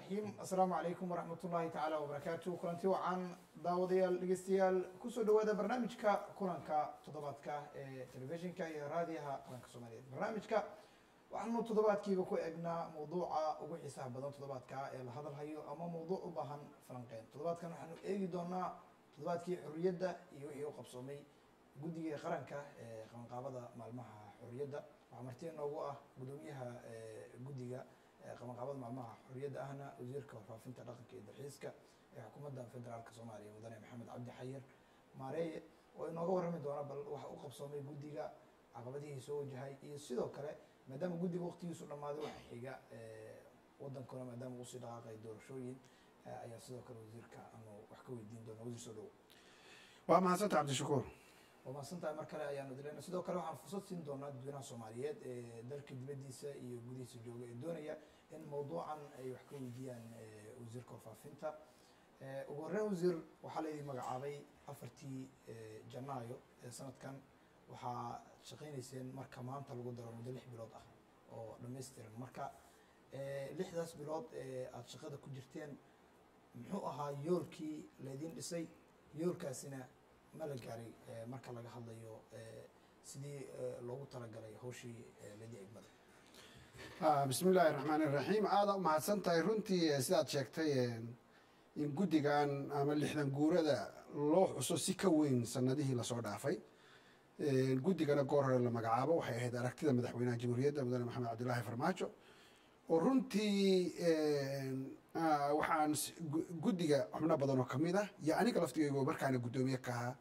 raxiim assalaamu calaykum waraxmat ullahi tacaala wabarakaatu kulanti wacan daawadayaal dhegeystayaal kusoo dhawaada barnaamijka kulanka toddobaadka ee telefishinka iyo raadiyaha qaranka soomaaliyeed barnaamijka waxaanu toddobaadkiiba ku egnaa mawduuca ugu xiisaha badan toddobaadka ee la hadalhayo ama mawduuc u baahan falanqeyn toddobaadkan waxaanu eegi doonaa toddobaadkii xorriyadda iyo wixii u qabsoomay guddiga qaranka ee qabanqaabada maalmaha xorriyadda waxaa marti noogu ah gudoomiyaha guddiga qabanqaabada maalmaha xorriyadda ahna wasiirka warfaafinta dhaqanka iyo dalxiiska ee xukuumadda federaalka soomaaliya mudane maxamed cabdi xayir maareeye oo inooga warrami doona bal waxa u qabsoomay guddiga caqabadihii soo wajahay iyo sidoo kale maadaama guddiga waqtigiisu dhammaaday waxa xiga wadankuna maadaama uu sii dhaqaaqay doorashooyin ayaa sidoo kale wasiirka aanu wax ka weydiin doona wasiir soo dhowo waa mahadsanta cabdishakuur waa mahadsantahay mar kale ayaanu dilayna sidoo kale waxaan fursad siin doonaa dadweynaha soomaaliyeed ee dalka dibaddiisa iyo gudihiisa jooga ee doonaya in mawduucan ay wax ka weydiiyaan wasiirka warfaafinta ugu horreyn wasiir waxaa laydin magacaabay afartii janaayo ee sanadkan waxaa shaqaynayseen marka maanta lagu daro muddo lix bilood ah oo dhammaystiran marka lixdaas bilood ee aada shaqada ku jirteen muxuu ahaa yoolkii laydin dhisay yoolkaasina ma la gaaray marka laga hadlayo sidii loogu talagalay hawshii ladii egmada bismi illaahi raxmaan iraxiim aada u mahadsan tahay runtii sidaad sheegtay in guddigan ama lixdan guurada loo xuso si ka weyn sanadihii lasoo dhaafay guddigana goor hore la magacaabo waxay ahayd aragtida madaxweynaha jamhuuriyadda mudane maxamed cabdilaahi farmaajo oo runtii waxaan guddiga xubno badan oo kamid ah iyo aniga laftigeygo markaana guddoomiye ka ahaa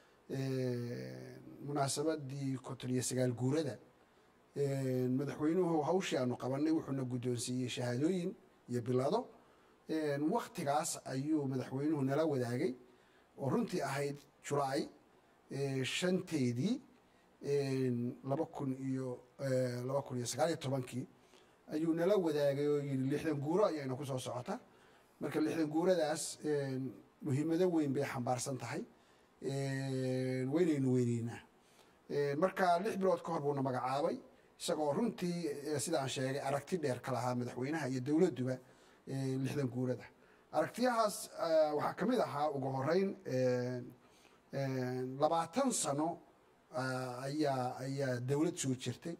munaasabadii konton iyo sagaal guurada madaxweynuhu hawshii aanu qabanay wuxuuna guddoonsiiyey shahaadooyin iyo bilado waktigaas ayuu madaxweynuhu nala wadaagay oo runtii ahayd julaay shanteedii laba kun iyo laba kun iyo sagaal iyo tobankii ayuu nala wadaagay oo yidhi lixdan guuro ayayna kusoo socota marka lixdan guuradaas muhiimado weyn bay xambaarsan tahay weynaynu weyneynaa marka lix bilood ka hor buuna magacaabay isagoo runtii sidaan sheegay aragti dheer ka lahaa madaxweynaha iyo dowladduba lixdan guurada aragtiyahaas waxaa ka mid ahaa ugu horeyn labaatan sano ayaa ayaa dowlad soo jirtay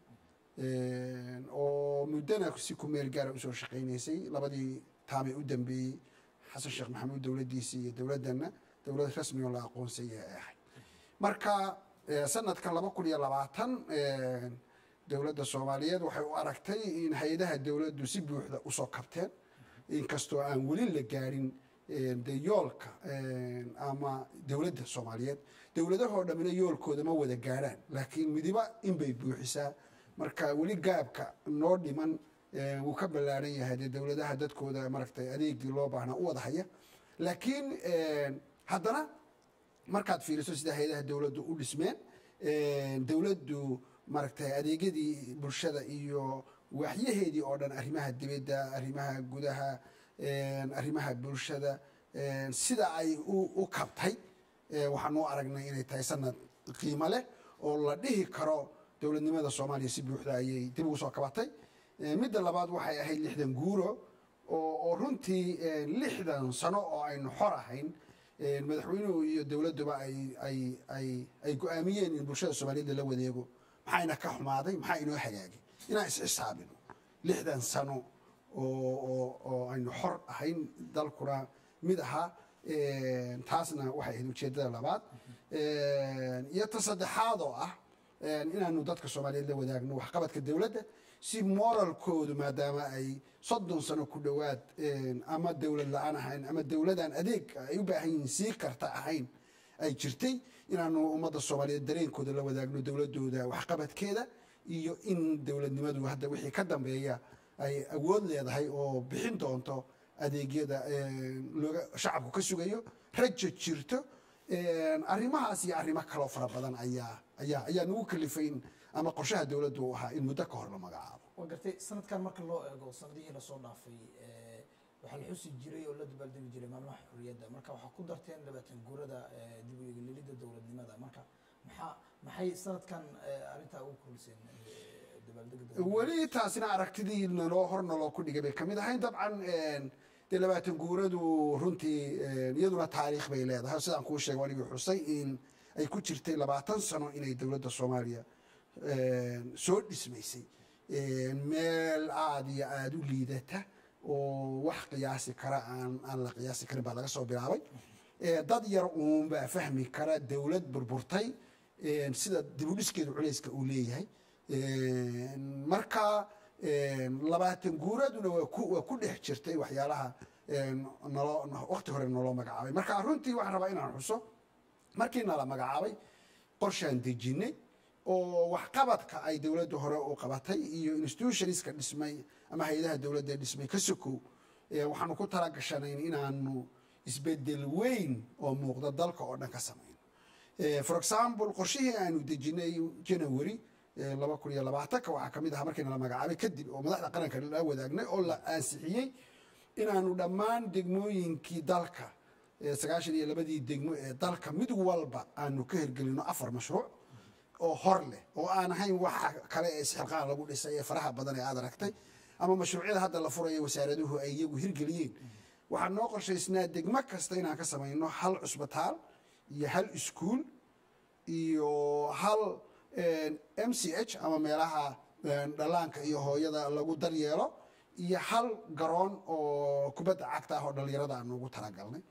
oo muddana si ku meel gaara usoo shaqaynaysay labadii taamay u dambeeyey xasan sheekh maxamuud dowladdiisii iyo dowladdanna dowlad rasmi oo la aqoonsayay ay ahayd marka sanadkan laba kun iyo labaatan dowladda soomaaliyeed waxay u aragtay in hay-adaha dowladdu si buuxda usoo kabteen inkastoo aan weli la gaarin de yoolka ama dowladda soomaaliyeed dowladahoo dhammina yoolkooda ma wada gaarhaan laakiin midiba inbay buuxisaa marka weli gaabka noo dhiman wuu ka ballaaran yahay dee dowladaha dadkooda maragtay adeegii loo baahnaa u wada haya laakiin haddana markaad fiiriso sida hay-adaha dowladdu u dhismeen dowladdu maaragtay adeegyadii bulshada iyo waaxyaheedii oo dhan arrimaha dibadda arrimaha gudaha arrimaha bulshada sida ay u kabtay waxaan u aragnay inay tahay sanad qiimo leh oo la dhihi karo dowladnimada soomaaliya si buuxda ayay dib ugu soo kabatay midda labaad waxay ahayd lixdan guuro oo runtii lixdan sano oo aynu xor ahayn madaxweynuhu iyo dowladduba ay go-aamiyeen in bulshada soomaaliyedda la wadeego maxayna ka xumaaday maxaa inoo hagaagay inaan isxisaabino lixdan sano oo aynu xor ahayn dalkuna mid ahaa taasna waxay ahayd ujeeddada labaad iyo ta saddexaad oo ah inaanu dadka soomaaliyeed la wadaagno waxqabadka dowladda si moralkoodu maadaama ay soddon sano ku dhowaad ama dowlad la-aan ahayn ama dowladaan adeeg ay u baahan yihiin sii karta ahayn ay jirtay inaanu ummadda soomaaliyeed dareenkooda la wadaagno dowladooda waxqabadkeeda iyo in dowladnimadu hadda wixii ka dambeeya ay awood leedahay oo bixin doonto adeegyada looga shacabku ka sugayo rajo jirto arrimahaas iyo arrimo kaloo fara badan ayaa ayaa ayaa nagu kalifayn ama qorshaha dowladdu u ahaa in muddo ka hor la magacaabo waa gartay sanadkan marka loo eego sanadihii lasoo dhaafay waxaa la xusi jiray oo la dabaaldegi jiray maalmaha xorriyadda marka waxaa ku darteen labaatan guurada dib u eegililida dowladnimada marka maxaa maxay sanadkan arrintaa ugu kordhiseen dabaaldega weli taasina aragtidii naloo hor naloo ku dhigay bay kamid ahayn dabcan dee labaatan guuradu runtii iyaduna taariikh bay leedahay sidaan kuu sheegay anigii xusay in ay ku jirtay labaatan sano inay dowladda soomaaliya soo dhismaysay meel aada iyo aada u liidata oo wax qiyaasi kara aan aan la qiyaasi karin baa laga soo bilaabay dad yar uun baa fahmi kara dowlad burburtay sida dibudhiskeedu culayska uu leeyahay marka labaatan guuraduna waa ku waa ku dhex jirtay waxyaalaha naloo waqti hore naloo magacaabay marka runtii waxaan rabaa inaan xuso markii nala magacaabay qorshaan dejinay oo waxqabadka ay dowladda hore u qabatay iyo institutionska dhismay ama hay-adaha dowladda dhismay ka sokow waxaanu ku talagashanayn inaanu isbedel weyn oo muuqda dalka oo dhan ka samayno for example qorshihii aanu dejinay january laba kun iyo labaatanka waxaa kamid ahaa markiina la magacaabay kadib oo madaxda qaranka la wadaagnay oo la ansixiyey inaanu dhammaan degmooyinkii dalka sagaashan iyo labadii degmo ee dalka mid walba aanu ka hirgelino afar mashruuc oo hor leh oo aan ahayn waxa kale ee isxilqaan lagu dhisay ee faraha badan ee aad aragtay ama mashruucyada hadda la furaya wasaaraduhu ay iyagu hirgeliyeen waxaa noo qorshaysnaa degmo kasta inaan ka samayno hal cusbitaal iyo hal iskuul iyo hal m c h ama meelaha dhallaanka iyo hooyada lagu daryeelo iyo hal garoon oo kubadda cagta ah oo dhallinyarada aanu ugu talagalnay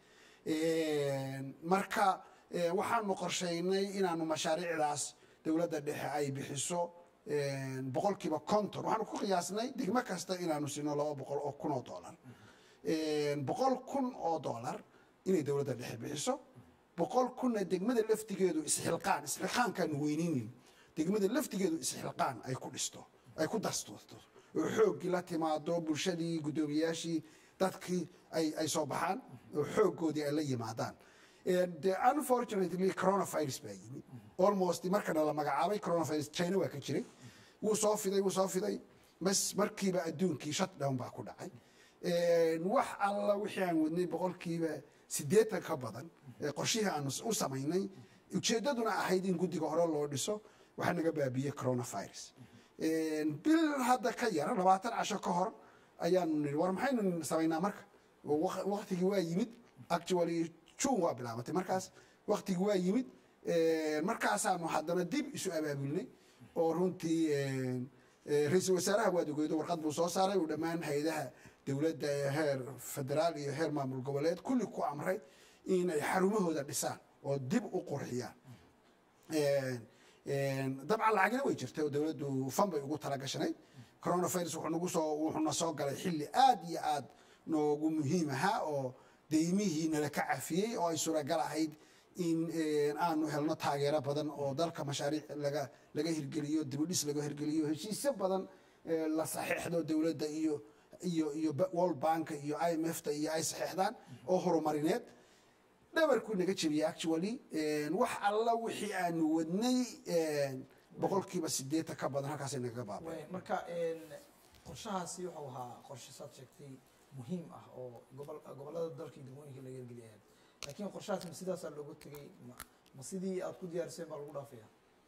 marka waxaanu qorshaynay inaanu mashaariicdaas dowladda dhexe ay bixiso boqolkiiba conton waxaanu ku qiyaasnay degmo kasta inaanu sino laba boqol oo kun oo dollar boqol kun oo dollar inay dowladda dhexe bixiso boqol kunna degmada laftigeedu isxilqaan isxilqaankaanu weyninin degmada laftigeedu isxilqaan ay ku dhisto ay ku dastuurto oo xooggii la timaado bulshadii guddoomiyaashii dadkii ay ay soo baxaan oo xooggoodii ay la yimaadaan de unfortunately coronavirus baa yimid almost markana la magacaabay coronavirus china waa ka jiray wuu soo fiday wuu soo fiday bas markiiba adduunkii shutdown baa ku dhacay wax alla wixii aan wadnay boqolkiiba siddeetan ka badan qorshihii aanu u samaynay ujeeddaduna ahayd in guddiga hore loo dhiso waxaa naga baabiyey coronavirus bil hadda ka yar labaatan casho ka hor ayaanu nii war maxaynu samaynaa marka waktigii waa yimid actually june waa bilaabatay markaas waktigii waa yimid markaasaanu haddana dib isu abaabulnay oo runtii ra-iisul wasaaraha waad ogeydo warqad buu soo saaray uu dhammaan hay-adaha dowladda ee heer federaal iyo heer maamul goboleed kulli ku amray inay xarumahooda dhisaan oo dib u qurxiyaan dabcan lacagina way jirtay oo dowladdu fan bay ugu talagashanayd coronavirus wuxuu nagu soo wuxuuna soo galay xilli aada iyo aada noogu muhiim ahaa oo deymihii nala ka cafiyey oo ay suuragal ahayd in aanu helno taageero badan oo dalka mashaariic laga laga hirgeliyo dibudhis laga hirgeliyo heshiisyo badan la saxeexdo dowladda iyo iyo iyo world bank iyo i m f ta iyo ay saxeexdaan oo horumarineed dhabarkuu naga jebiyey actually wax alla wixii aanu wadnay boqolkiiba sideetan ka badan halkaasay nagaga baabay marka qorshahaasi wuxuu ahaa qorshe saad sheegtay muhiim ah oo gobol gobollada dalka iyo degmooyinka laga hirgeliyay laakiin qorshahaas ma sidaasaa loogu tegay ma sidii aad ku diyaariseen baa lagu dhaafaya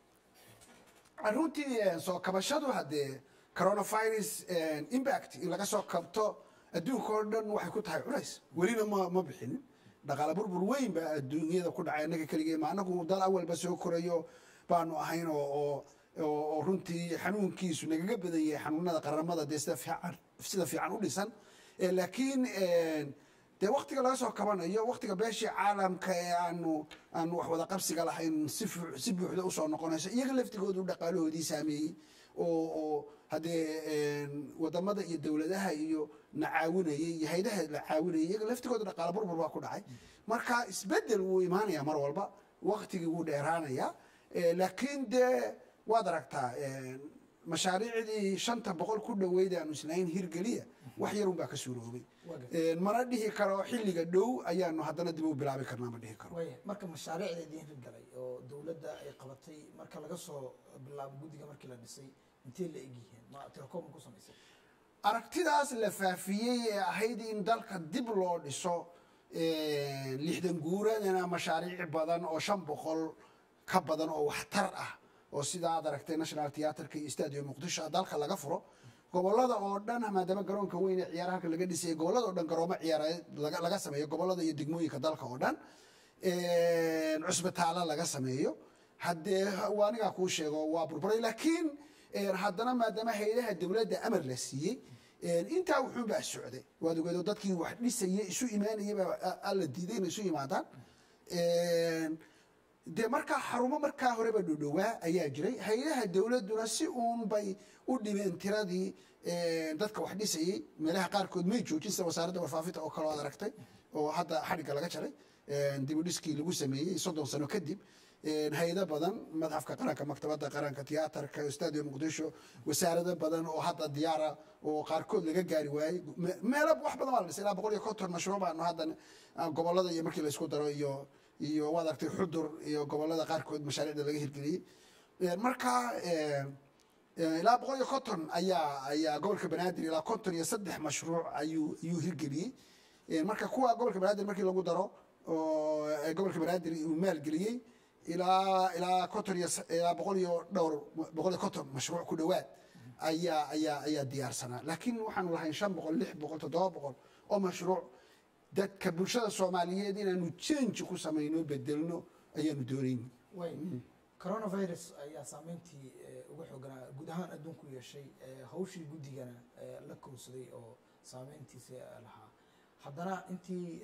runtii soo kabashadu haddee coronavirus impact in laga soo kabto adduunka oo dhan waxay ku tahay culays welina ma ma bixinin dhaqaale burbur weyn baa adduunyada ku dhacay annaga keligee ma annagu dal awalba soo korayo baanu ahayn oo oo runtii xanuunkiisu nagaga badan yahay xanuunada qaramada dee sida fiican sida fiican u dhisan laakiin dee waktiga laga soo kabanayo waktiga beeshii caalamka ee aanu aanu wax wada qabsiga lahayn si si buuxda usoo noqonayso iyaga laftigoodu dhaqaalahoodii saameeyey oo oo haddee wadamada iyo dowladaha iyo na caawinayay iyo haydaha la caawinayay iyaga laftigooda dhaqaala burbur baa ku dhacay marka isbedel wuu imaanaya mar walba waktigii wuu dheeraanaya laakiin dee waad aragtaa mashaariicdii shanta boqol ku dhaweyd aanu islahayn hirgeliya wax yarun baa ka suuroobay mana dhihi karo xilliga dhow ayaanu haddana dib u bilaabi karnaa ma dhihi karo waaya marka mashaariicda idiin hirgalay oo dowladda ay qabatay marka laga soo bilaabo guddiga markii la dhisay intee la egyihiin ma telecoom ku samaysay aragtidaas la faafiyey ee ahayd in dalka dib loo dhiso lixdan guuradana mashaariic badan oo shan boqol ka badan oo waxtar ah oo sida aad aragtay national theatreka iyo stadio muqdisho dalka laga furo gobolada oo dhan maadaama garoonka weyn ee ciyaaraha halka laga dhisayay gobolada oo dhan garoomo ciyaareed laga laga sameeyo gobolada iyo degmooyinka dalka oo dhan cusbitaalo laga sameeyo haddee waa anigaa kuu sheego waa burburay laakiin haddana maadaama hayadaha dowladda amar la siiyey intaa wuxuun baa socday waad ogeedo dadkii wax dhisayay isu imaanayay baa alla diiday inay isu yimaadaan dee markaa xarumo markaa horeba dhodhowaa ayaa jiray hay-adaha dowladduna si uun bay u dhibeen tiradii dadka wax dhisayay meelaha qaarkood may joojin sida wasaaradda warfaafinta oo kale oad aragtay oo hadda xadhigga laga jaray dibudhiskii lagu sameeyey soddon sano kadib hay-ado badan madxafka qaranka maktabadda qaranka tiyaatarka stadio muqdisho wasaarado badan oo hadda diyaara oo qaarkood laga gaari waayey meelo wax badan waa la dhisay ilaa boqol iyo konton mashruuc baanu haddan gobolada iyo markii laysku daro iyo iyo waad aragtay xudur iyo gobolada qaarkood mashaariicda laga hirgeliyey marka ilaa boqol iyo konton ayaa ayaa gobolka banaadir ilaa konton iyo saddex mashruuc ayuu ayuu hirgeliyey marka kuwa gobolka banaadir markii lagu daro oo gobolka banaadir uu maalgeliyey ilaa ilaa konton iyo ilaa boqol iyo dhowr boqol iyo konton mashruuc ku dhowaad ayaa ayaa ayaa diyaarsanaa laakiin waxaanu lahayn shan boqol lix boqol toddoba boqol oo mashruuc dadka bulshada soomaaliyeed inaanu change ku samayno bedelno ayaanu doonayn way coronavirus ayaa saameyntii uga xooganaa guud ahaan adduunku yeeshay hawshii guddigana la kowsaday oo saameyntiisa lahaa haddana intii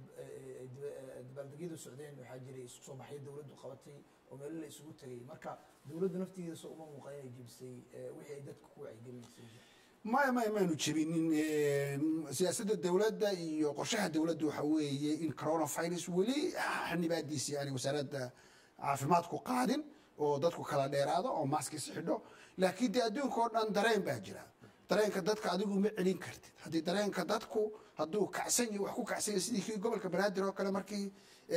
dabaaldegyadu socdeen waxaa jiray isku soo baxyo dowladdu qabatay oo meelo la isugu tegay marka dowladdu naftiisa uma muuqan inay jebisay wixii ay dadka ku wacyigelinaysay maya maya maanu jebinin siyaasadda dowladda iyo qorshaha dowladda waxa weeye in coronavirus weli xanibaadiisii aanay wasaaradda caafimaadku qaadin oo dadku kala dheeraado oo maskis xidho laakiin dee adduunka oo dhan dareen baa jira dareenka dadka adigu ma celin kartid haddii dareenka dadku hadduu kacsan yahy wax ku kacsan yahy sidii kii gobolka banaadir oo kale markii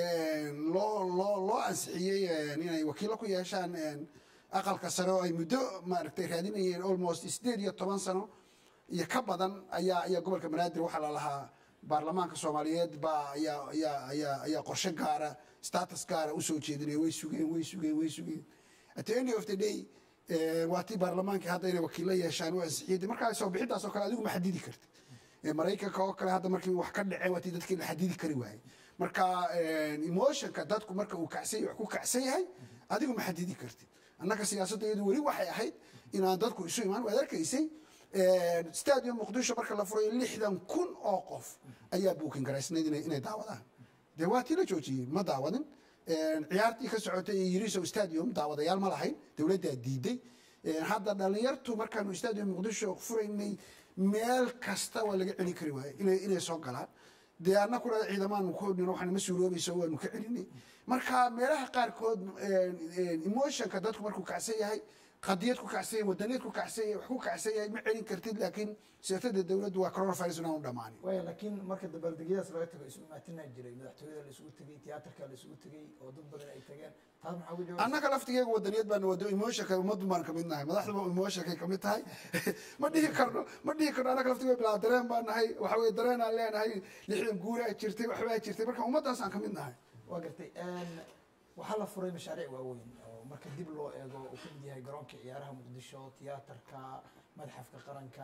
loo loo loo ansixiyey inay wakiilo ku yeeshaan aqalka sare oo ay muddo maaragtay raadinayeen almost sideed iyo toban sano iyo ka badan ayaa ayaa gobolka banaadir waxaa la lahaa baarlamaanka soomaaliyeed baa ayaa ayaa ayaa ayaa qorshe gaara status gaara usoo jeedinaya way sugeen way sugeen way sugeen at the end of the day waa tii baarlamaankii hadda inay wakiilo yeeshaan u ansixiyay markaa soo bixidaas oo kale adigu ma xadidi kartid maraykanka oo kale hadda markii wax ka dhaceen waa tii dadkii la xadidi kari waayey marka emotionka dadku marka uu kacsan wax ku kacsan yahay adigu ma xadidi kartid annaga siyaasadda iyadu weli waxay ahayd inaan dadku isu imaan waad arkaysay stadium muqdisho marka la furay lixdan kun oo qof ayaa buukin garaysnayd inay daawadaan dee waa tii la joojiyey ma daawadin ciyaartii ka socotay yirisow stadium daawadayaal ma lahayn dowladdaa diiday hadda dhalinyartu markaanu stadium muqdisho furaynay meel kasta waa laga celin kari waayey inay inay soo galaan dee annakuna ciidamaanu kodhin waxaan ma suuroobayso waanu ka celinay marka meelaha qaarkood emotionka dadku markuu kacsan yahay qadiyad ku kacsan yahay wadaniyaed ku kacsan yahay wax ku kacsan yahay ma celin kartid laakiin siyaasadda dowladdu waa coronavirus inaanu dhammaanin waya laakiin marka dabaaldegyadaas laga tago isu imaatinaa jiray madaxtooyada la isugu tegey tiyaatarka la isugu tegey oo dad badan ay tageen taas maxaa uga jawaab annaga laftigeega wadaniyad baana wado emotionka ummaddu baan kamid nahay madaxduba emotionkay kamid tahay ma dhihi karno ma dhihi karno annaga laftigeega bilaa dareen baan nahay waxa weye dareenaan leenahay lixdan guuraa jirtay waxbaa jirtay marka ummaddaasaan kamid nahay waa gartay waxaa la furay mashaariic waaweyn oo marka dib loo eego uu ka mid yahay garoonka ciyaaraha muqdisho tiyaatarka madxafka qaranka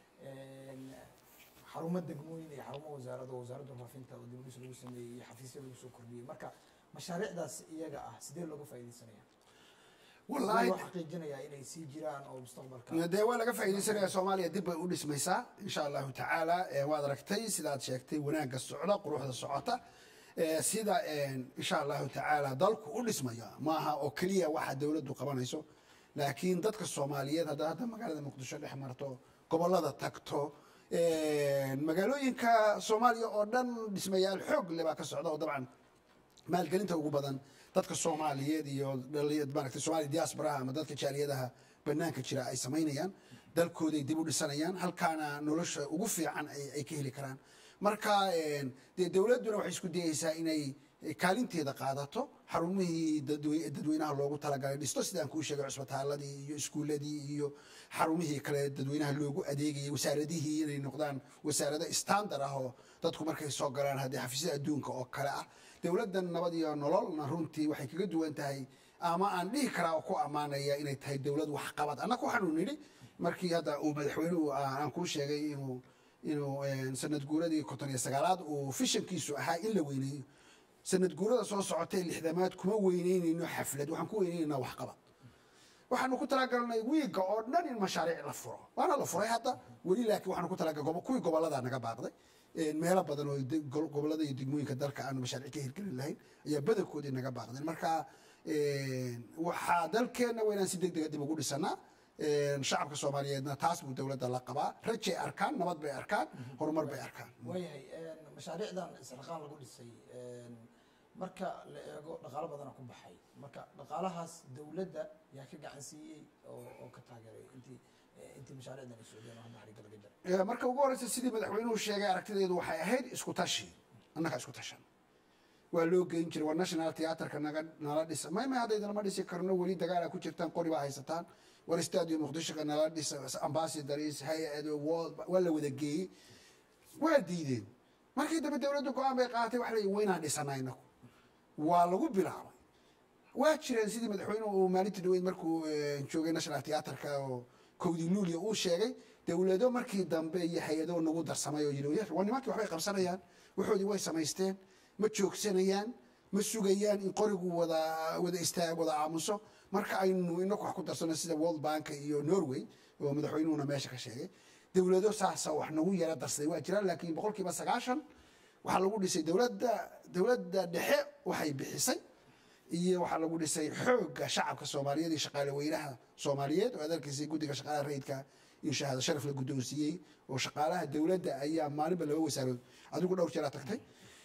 xarumo degmooyin iyo xarumo wasaarado wasaaradda warfaafinta oo dibudhis lagu sameeyey iyo xafiisya lagu soo kordhiyey marka mashaariicdaas iyaga ah sidee looga faaidaysanaya wallaahi loo xaqiijinayaa inay sii jiraan oo mustaqbalka dee waa laga faa'iidaysanaya soomaaliya dib bay u dhismaysaa insha allahu tacaala waad aragtay sidaad sheegtay wanaagga socda quruxda socota sida insha allahu tacaala dalku u dhismaya maaha oo keliya waxa dowladdu qabanayso laakiin dadka soomaaliyeed hadda hadda magaalada muqdisho dhex marto gobolada tagto magaalooyinka soomaaliya oo dhan dhismayaal xoog le baa ka socda oo dabcan maalgelinta ugu badan dadka soomaaliyeed iyo maaragtay soomaaliya diasporaha ama dadka jaaliyadaha banaanka jira ay samaynayaan dalkooday dib u dhisanayaan halkaana nolosha ugu fiican ay ka heli karaan marka dee dowladduna waxay isku dayeysaa inay kaalinteeda qaadato xarumihii dadweynaha loogu talagalay dhisto sidaan kuu sheegay cusbitaaladii iyo iskuuladii iyo xarumihii kale dadweynaha loogu adeegayay wasaaradihii inay noqdaan wasaarado standard ah oo dadku markay soo galaan haddii xafiisyada adduunka oo kale ah dowladdan nabad iyo nololna runtii waxay kaga duwan tahay ama aan dhihi karaa oo ku ammaanaya inay tahay dowlad waxqabad annaga waxaanu nidhi markii hadda uu madaxweynuhu aan kuu sheegay inuu inuu sanad guuradii konton iyo sagaalaad uu fishankiisu ahaa in la weyneeyo sanad guurada soo socotay lixdamaad kuma weyneynayno xaflad waxaan ku weyneynaa waxqabad waxaanu ku talagalnay wiiga oo dhan in mashaariic la furo waana la furay hadda weli laakiin waxaanu ku talagalnay kuwii gobollada naga baaqday meelo badan oo gobollada iyo degmooyinka dalka aanu mashaariic ka hirgelin lahayn ayaa badankoodii naga baaqdeen marka waxaa dalkeenna waa inaan si deg dega dib ugu dhisanaa shacabka soomaaliyeedna taas buu dowladda la qabaa rajay arkaan nabad bay arkaan horumar bay arkaan waayahay mashaariicdan isxilqaan lagu dhisay marka la eego dhaqaalo badana ku baxay marka dhaqaalahaas dowladda yaa ka gacan siiyey oo oo ka taageeray intii intii mashaariicdan ay socdeen oo hadda xariga laga jaray marka ugu horeysa sidii madaxweynuhu sheegay aragtideedu waxay ahayd isku tashi annaga isku tashan waa loo geyn jiray waa national theatreka naga nala dhisa may may haddayda lama dhisi karno weli dagaala ku jirtaan qori baa haysataan war stadium muqdishoka nala dhisa ambassadors hay-ado world waa la wada geeyey waa diideen markii dambe dowladdu go-aan bay qaadatay wax la weynaan dhisanaa inagu waa lagu bilaabay waa jireen sidii madaxweynuhu uu maalintii dhaweyd markuu joogay national theatreka oo kowdii luuliya uu sheegay dowlado markii dambe iyo hay-ado nagu darsamay oo yidhi waa nimankii waxbay qabsanayaan waxoodii way samaysteen ma joogsanayaan ma sugayaan in qorigu wada wada istaag wada aamuso marka aynu inaku wax ku darsano sida world bank iyo norway oo madaxweynuhuna meesha ka sheegay dowlado saasa wax nagu yara darsaday waa jiraan laakiin boqolkiiba sagaashan waxaa lagu dhisay dowladda dowladda dhexe waxay bixisay iyo waxaa lagu dhisay xoogga shacabka soomaaliyeed iyo shaqaale weynaha soomaaliyeed oo adeerkiisii guddiga shaqaalaha rayidka in shahaado sharaf la guddoonsiiyey oo shaqaalaha dowladda ayaa maalinba laba wasaarood adigu dhowr jeeraa tagtay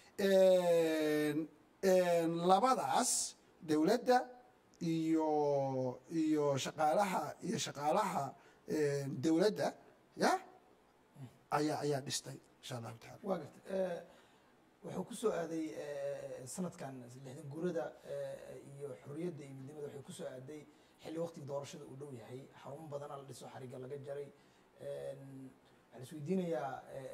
labadaas dowladda iyo iyo shaqaalaha iyo shaqaalaha dowladda ya ayaa ayaa dhistay insha allahu taala waa garta wuxuu kusoo aaday sanadkan lixdan guurada iyo xorriyadda iyo midnimada waxay kusoo aaday xilli waqtiga doorashada uu dhow yahay xarumo badana la dhiso xariga laga jaray waxaa la isweydiinayaa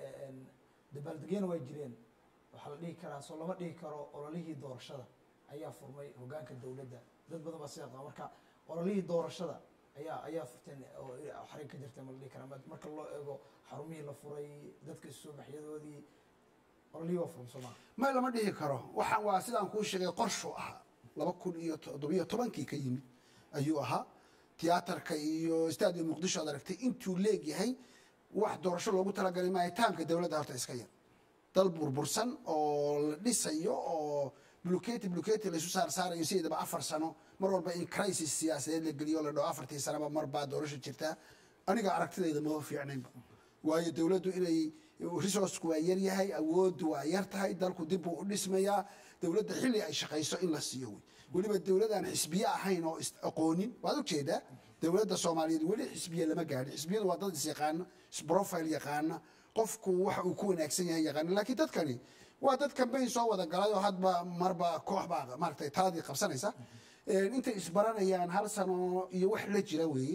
dabaaldegyana waa jireen waxaa la dhihi karaa soo lama dhihi karo ololihii doorashada ayaa furmay hogaanka dowladda dad badan baa sidaa qaba marka ololihii doorashada ayaa ayaa furteen oo xarig ka jirteen ma la dhihi karaa marka loo eego xarumihii la furay dadka isu soo baxyadoodii ololihii waa furan soo maa ma lama dhihi karo waxaan waa sidaan kuu sheegay qorshu ahaa laba kun iyo toddobiyo tobankii ka yimid ayuu ahaa tiyaatarka iyo stadium muqdisho ad aragtay intuu leegyahay wax doorasho loogu talagalay maayo taamka dowladda horta iska yar dal burbursan oo la dhisayo oo bluketi bluketi laisu saar saarayo sideedaba afar sano mar walba in crisis siyaasadeed la geliyo la dhaho afartii sanaba mar baa doorasho jirtaa aniga aragtidayda maba fiicnaynba waayo dowladdu inay resourceku waa yar yahay awooddu waa yar tahay dalku dib buu u dhismayaa dowladda xilli ay shaqayso in la siiyo wey weliba dowladaan xisbiye ahayn oo aqoonin waad ujeedaa dowladda soomaaliyeed weli xisbiye lama gaadhin xisbiyadu waa dad is yaqaana isprofile yaqaana qofku waxa uu ku wanaagsan yahay yaqaana laakiin dadkani waa dad cambayn soo wada galay oo hadba marba koox baa maaragtay taladii qabsanaysa intay isbaranayaan hal sano iyo wax la jira weeye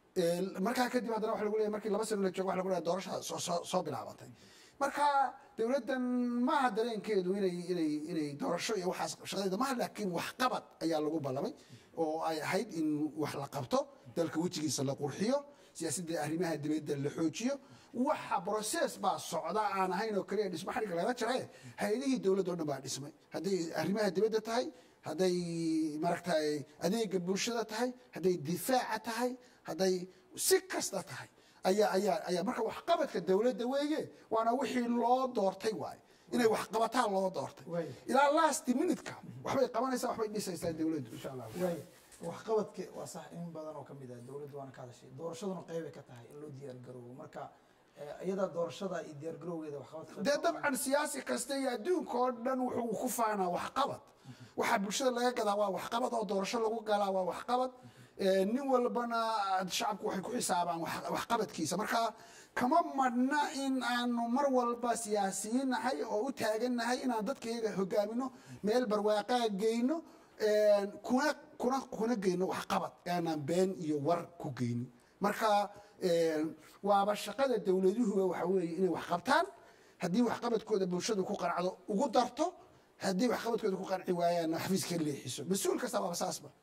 markaa kadib haddana waxa lagu leeyahay markii laba sano la joogo waxa lagu leeyahay doorashada soo soo soo bilaabatay marka dowladdan maaha dareenkeedu inay inay inay doorasho iyo waxaas shaqadeeda maaha laakiin waxqabad ayaa lagu ballamay oo ay ahayd in wax la qabto dalka wejigiisa la qurxiyo siyaasadda arrimaha dibadda la xoojiyo waxa process baa socda aan ahayn oo kaliya dhismo xariga laga jarae hay-adihii dowladda o dhan baa dhismay hadday arrimaha dibadda tahay hadday maaragtay adeega bulshada tahay hadday difaaca tahay hadday si kasta tahay ayaa ayaa ayaa marka waxqabadka dowladda weeye waana wixii loo doortay waaye inay waxqabataan loo doortay Waay. ilaa last minutka waxbay qabanaysaa waxbay dhisaysaa dowladdu insha allah waay waxqabadka waa sax in badan oo kamid ah dowladdu waana ka hadashay doorashaduna qeybay ka tahay in loo diyaar garoobo marka eh, iyada doorashada iyo diyaar garowgeeda waxqabadka qayb dee ka tahay. dabcan siyaasi kasta iyo adduunka oo dhan wuxuu ku faanaa waxqabad waxaa bulshada laga gadaa waa waxqabad oo doorasho lagu galaa waa waxqabad Eh, nin walbana shacabku waxay ku xisaabaan wax- waxqabadkiisa marka kama madhna in aanu mar walba siyaasiyiin nahay oo u taagan nahay inaan dadkayga hogaamino meel barwaaqaa geyno eh, kuna kuna kuna geyno waxqabad aanaan been iyo war ku geynin marka eh, waaba shaqada dowladuhuba waxa weeye inay wax qabtaan haddii waxqabadkooda bulshadu ku qanacdo ugu darto haddii waxqabadkooda ku qanci waayaan xafiiska leexiso mas-uul kasta waaba saasba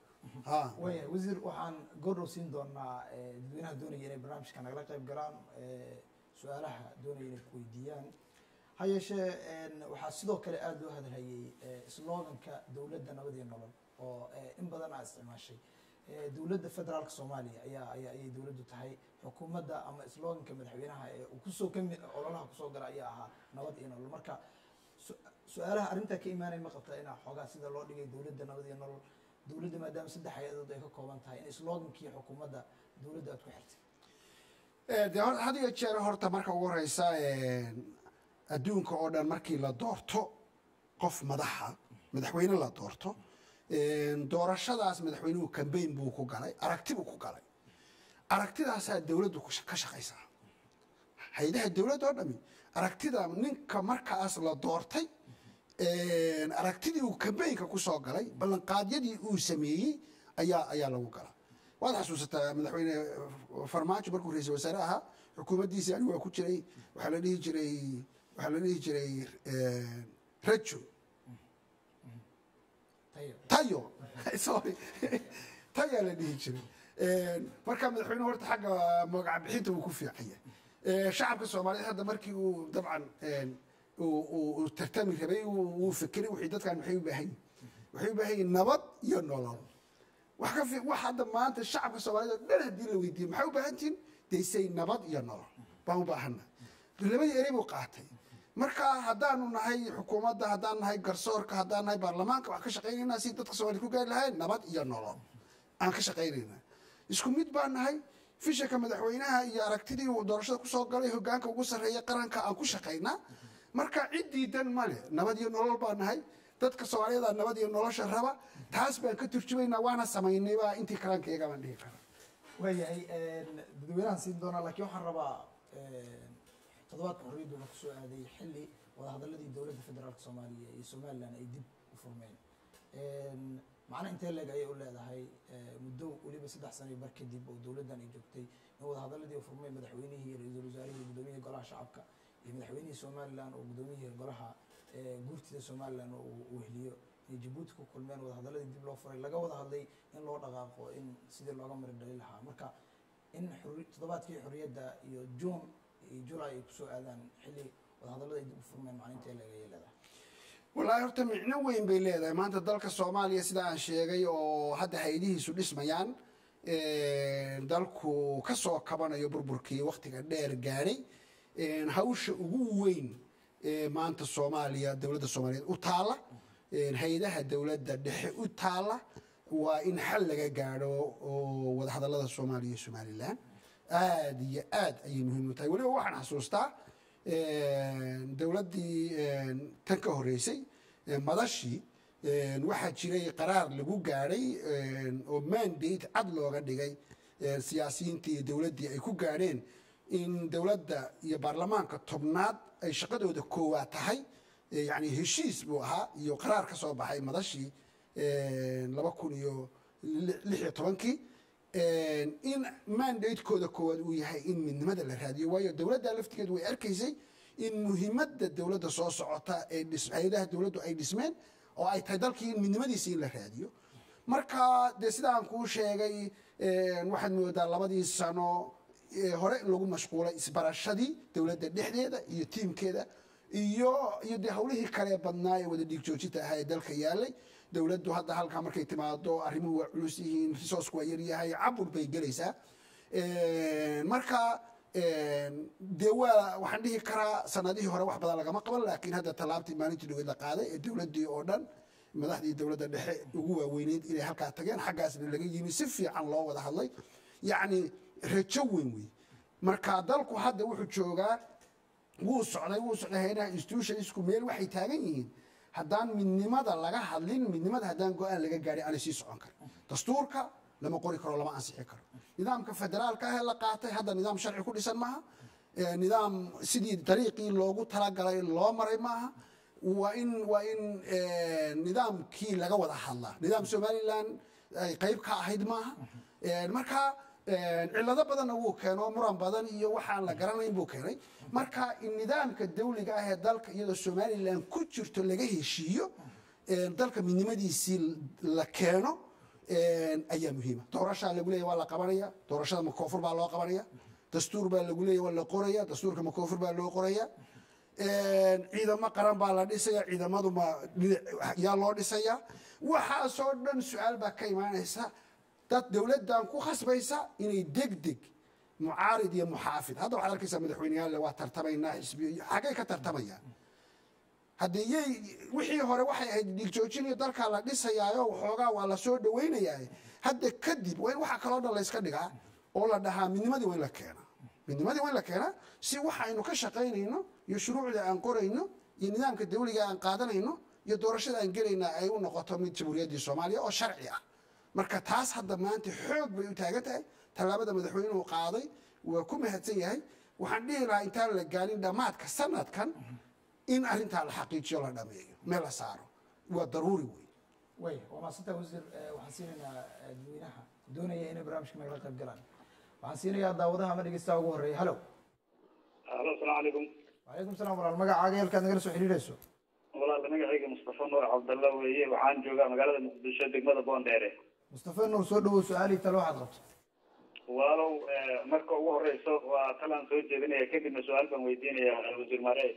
ha waya wasiir waxaan goordhow siin doonaa eh, dadweynaha doonaya inay barnaamijka nagala qayb galaan eh, su-aalaha doonaya inay ku weydiiyaan ha yeeshee en, waxaa sidoo kale aada loo hadalhayay eh, sloganka dowladda nabad iyo nolol oo eh, in badan aa isticmaashay Eh, dowladda federaalka soomaaliya ayaa ayaa ayay dowladdu tahay xukuumadda ama sloganka madaxweynaha ee uu kusoo kami ololaha kusoo gala ayaa ahaa nabad iyo nolol marka su- su-aalaha arrintaa ka imaanaya ma qabtaa inaa xoogaa sida loo dhigay dowladda nabad iyo nolol dowladda maadaama saddex hay-adood ay ka kooban tahay in slogankii xukuumadda dowladda aad ku xirtay Eh, dee hor- had iyo jeer horta marka ugu horeysa adduunka oo dhan markii la doorto qof madaxa madaxweyne la doorto doorashadaas madaxweynuhu cambaign buu ku galay aragti buu ku galay aragtidaasaa dowladdu ku sha- ka shaqaysaa hay-adaha dowladda oo dhami aragtida ninka markaas la doortay aragtidii uu cambaynka kusoo galay ballanqaadyadii uu sameeyey ayaa ayaa lagu galaa waad xasuusataa madaxweyne farmaajo markuu ra-iisul wasaare ahaa xukuumaddiisii anigu waa ku jiray waxaa la dhihi jiray waxaa la dhihi jiray rajo tayo tayo sorry tayaa la dhihi jiray marka madaxweynuhu horta xagga magac bixinta uu ku fiican yahay shacabka soomaaliyeed hadda markii uu dabcan uu- uu uu tartami rabay uu uu fikiray wixii dadkan maxay u baahan yihin waxay u baahan yihin nabad iyo nolol wax ka fi wax hadda maanta shacabka soomaaliyeed oo dhan haddii la weydiiyo maxay u baahan tihin daysay nabad iyo nolol baan u baahana labadii erey buu qaatay marka haddaanu nahay xukuumadda haddaan nahay garsoorka haddaan nahay baarlamaanka waxaan ka shaqaynaynaa si dadka soomaaliya ku gaari lahayn nabad iyo nolol aan ka shaqaynaynaa isku mid baan nahay fishanka madaxweynaha iyo aragtidii uu doorashada kusoo galay hogaanka ugu sarreeya qaranka aan ku shaqaynaa marka cid diidan male nabad iyo nolol baan nahay dadka soomaaliyeed aa nabad iyo nolosha raba taas baan ka turjumaynaa waana samaynay baa intii karaankayaga baan dhihi karaa waayahay dadweynahan siin doonaa laakiin waxaan rabaa toddobaadka xorriyaddu wuxuu kusoo aaday xilli wadahadaladii dowladda federaalka soomaaliya iyo somalilan ay dib u furmeen macna intee leeg ayay u leedahay muddo weliba saddex sano iyo bar kadib oo dowladdan ay joogtay in wadahadaladii u furmeen madaxweynihii iyo ra-iisul wasaarihii iyo gudoomiyihii golaha shacabka iyo madaxweynihii somalilan oo gudoomiyihii golaha guurtida somalilan oo uu uu heliyo inay jabuuti ku kulmeen wadahadaladii dib loo furay laga wada hadlay in loo dhaqaaqo in sidii looga mari dhali lahaa marka in xorri- toddobaadkii xorriyadda iyo juun iyo julay ay kusoo aadaan xilli wadahadallada ay dib u furmeen maclinta leeg ayay leedahay wallaahi horta micno weyn bay leedahay maanta dalka soomaaliya sida aan sheegay oo hadda haydihiisu dhismayaan dalku ka soo kabanayo burburkii waktiga dheer gaadhay hawsha ugu weyn ee maanta soomaaliya dowladda soomaaliyeed u taala hay-adaha dowladda dhexe u taala waa in xal laga gaadho oo wadahadallada soomaaliya iyo somalilan aad iyo aad ayay muhiim u tahay weliba waxaan xasuustaa dowladdii tan ka horreysay madashii waxaa jiray qaraar lagu gaadhay oo mandate cad looga dhigay siyaasiyiintii iyo dowladdii ay ku gaadheen in dowladda iyo baarlamaanka tobnaad ay shaqadooda koowaad tahay yani heshiis buu ahaa iyo qaraar ka soo baxay madashii laba kun iyo lix iyo tobankii in mandatekooda koowaad uu yahay in midnimada la raadiyo waayo dowladda laftigeedu way arkaysay in muhiimadda dowladda soo socota ee dhis- hay-adaha dowladdu ay dhismeen oo ay tahay dalkii in midnimadiisa in la raadiyo marka dee sidaan kuu sheegay waxaad moodaa labadii sano ee hore in lagu mashquulay isbarashadii dowladda dhexdeeda iyo tiimkeeda iyo iyo dee hawlihii kale badnaa ee wada dhiig joojinta ahaa ee dalka yaalay dowladdu hadda halkaa markay timaado arrimuhu waa culus yihiin resourcku waa yaryahay cabur bay gelaysaa marka dee waa waxaan dhihi karaa sanadihii hore wax badan lagama qaban laakiin hadda tallaabtii maalintii dhaweyd la qaaday ee dowladdii oo dhan madaxdii dowladda dhexe ugu waaweyneyd inay halkaa tageen xaggaasna laga yimi si fiican loo wada hadlay yacni rajo weyn wey marka dalku hadda wuxuu joogaa wuu socday wuu socday haynaha institutionsku meel waxay taagan yihiin haddaan midnimada laga hadlin midnimada haddaan go-aan laga gaadhin aanay sii socon karin dastuurka lama qori karo lama ansixi karo nidaamka federaalka ah ee la qaatay hadda nidaam sharci ku dhisan maaha Eh, nidaam sidii dariiqii loogu talagalay loo maray maaha waa in waa in eh, nidaamkii laga wada hadlaa nidaam somaliland ay qayb ka ahayd maaha Eh, marka eh, cillado badanna wuu keeno muran badan iyo waxaan la garanayn buu keenay marka in nidaamka dawliga ah ee dalka iyadoo somaliland ku jirto laga heshiiyo eh, dalka midnimadiisii la keeno ayaa muhiima doorashaa lagu leeya waa la qabanaya doorashada makoofur baa loo qabanaya dastuur baa lagu leeya waa la qoraya dastuurka makoofur baa loo qoraya ciidamo qaran baa la dhisaya ciidamadu ma yaa loo dhisaya waxaasoo dhan su-aal baa ka imaanaysa dad dowladdan ku khasbaysa inay deg deg mucaarid iyo muxaafid hadda waxaad arkaysaa madaxweyneyaal waa tartamaynaa xisbiyo xaggay ka tartamayaan haddii yay wixii hore waxay ahayd dhigjoojinayo dalkaa la dhisayaayo waxoogaa waa la soo dhawaynayaa hadda kadib waa in waxa kaloo dhan layska dhigaa oo la dhahaa midnimadii waa in la keenaa midnimadii waa in la keenaa si waxaynu ka shaqaynayno iyo shuruucda aan qorayno iyo nidaamka dawliga aan qaadanayno iyo doorashada aan gelayna ay u noqoto mid jamhuuriyaddii soomaaliya oo sharci ah marka taas hadda maanta xoog bay u taagan tahay tallaabada madaxweynuhu qaaday waa ku mahadsan yahay waxaan dhihi lahaa intaan la gaarin dhammaadka sanadkan in arrintaa la xaqiijiyo la dhameeyo meel la saaro waa daruuri wey way waa maasanta wasiir waxaan siinaynaa dadweynaha doonaya inay barnaamijka nagala qayb galaan waxaan siinayaa daawadaha ama dhegeystaha ugu horreeya hallo alo asalaamu calaykum wacalaykum salam walaal magacaaga halkaad nagala soo xidhiidhayso walaal magacayga mustafa nuur cabdalla weeye waxaan joogaa magaalada muqdisho degmada boondheere mustafa nuur soo dhawow su-aalii talo waxaad qabto walaalow marka ugu horeyso waa talaan soo jeedinaya kadibna su-aal baan weydiinaya wasiir mare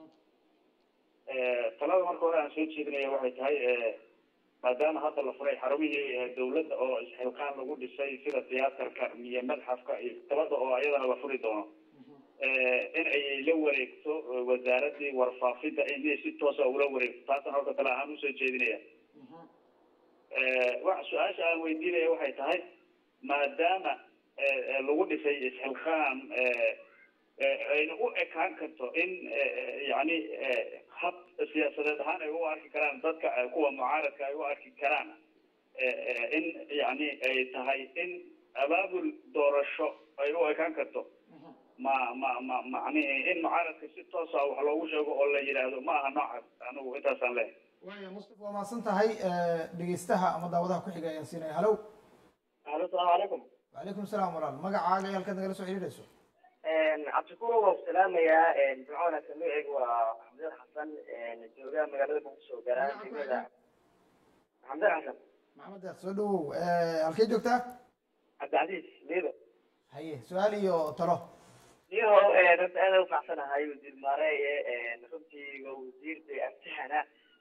talada marka hore aan soo jeedinaya waxay tahay maadaama hadda la furay xarumihii dawladda oo isxilqaan lagu dhisay sida tiyaatarka iyo madxafka iyo talada oo ayadana la furi doono in ay la wareegto wasaaradii warfaafidda inay si toosa ula wareegto taasaan horta tala ahaan usoo jeedinaya wa su-aasha aan weydiinaya waxay tahay maadaama lagu dhisay isxilqaan ayna u ekaan karto in yani hab siyaasadeed ahaan ay u arki karaan dadka kuwa mucaaradka ay u arki karaan in yani ay tahay in abaabul doorasho ay u ekaan karto ma ma ma macnihi in mucaaradka si toosa wax loogu sheego oo la yidhaahdo ma aha noocaas anigu intaasaan leehay waya mustafa waa mahadsan tahay dhegeystaha ama daawadaha ku xiga ayaan siinaya hallow alo asalaamu calaykum wacalaykum salaam walaal magacaaga iyo halkaad nagala soo xidhiidhayso cabdishakuur waan ku salaamayaa jimco wanaagsan magacaygu waa maxamed xasan jooga magaalada muqdisho garaa degmada maxamed xasan maxamed deeq soo dhawow halkee joogtaa cabdicasiis liido haye su-aal iyo talo liido runta aad u facsanahay wasiir maareeye runtii waa wasiir de amtihana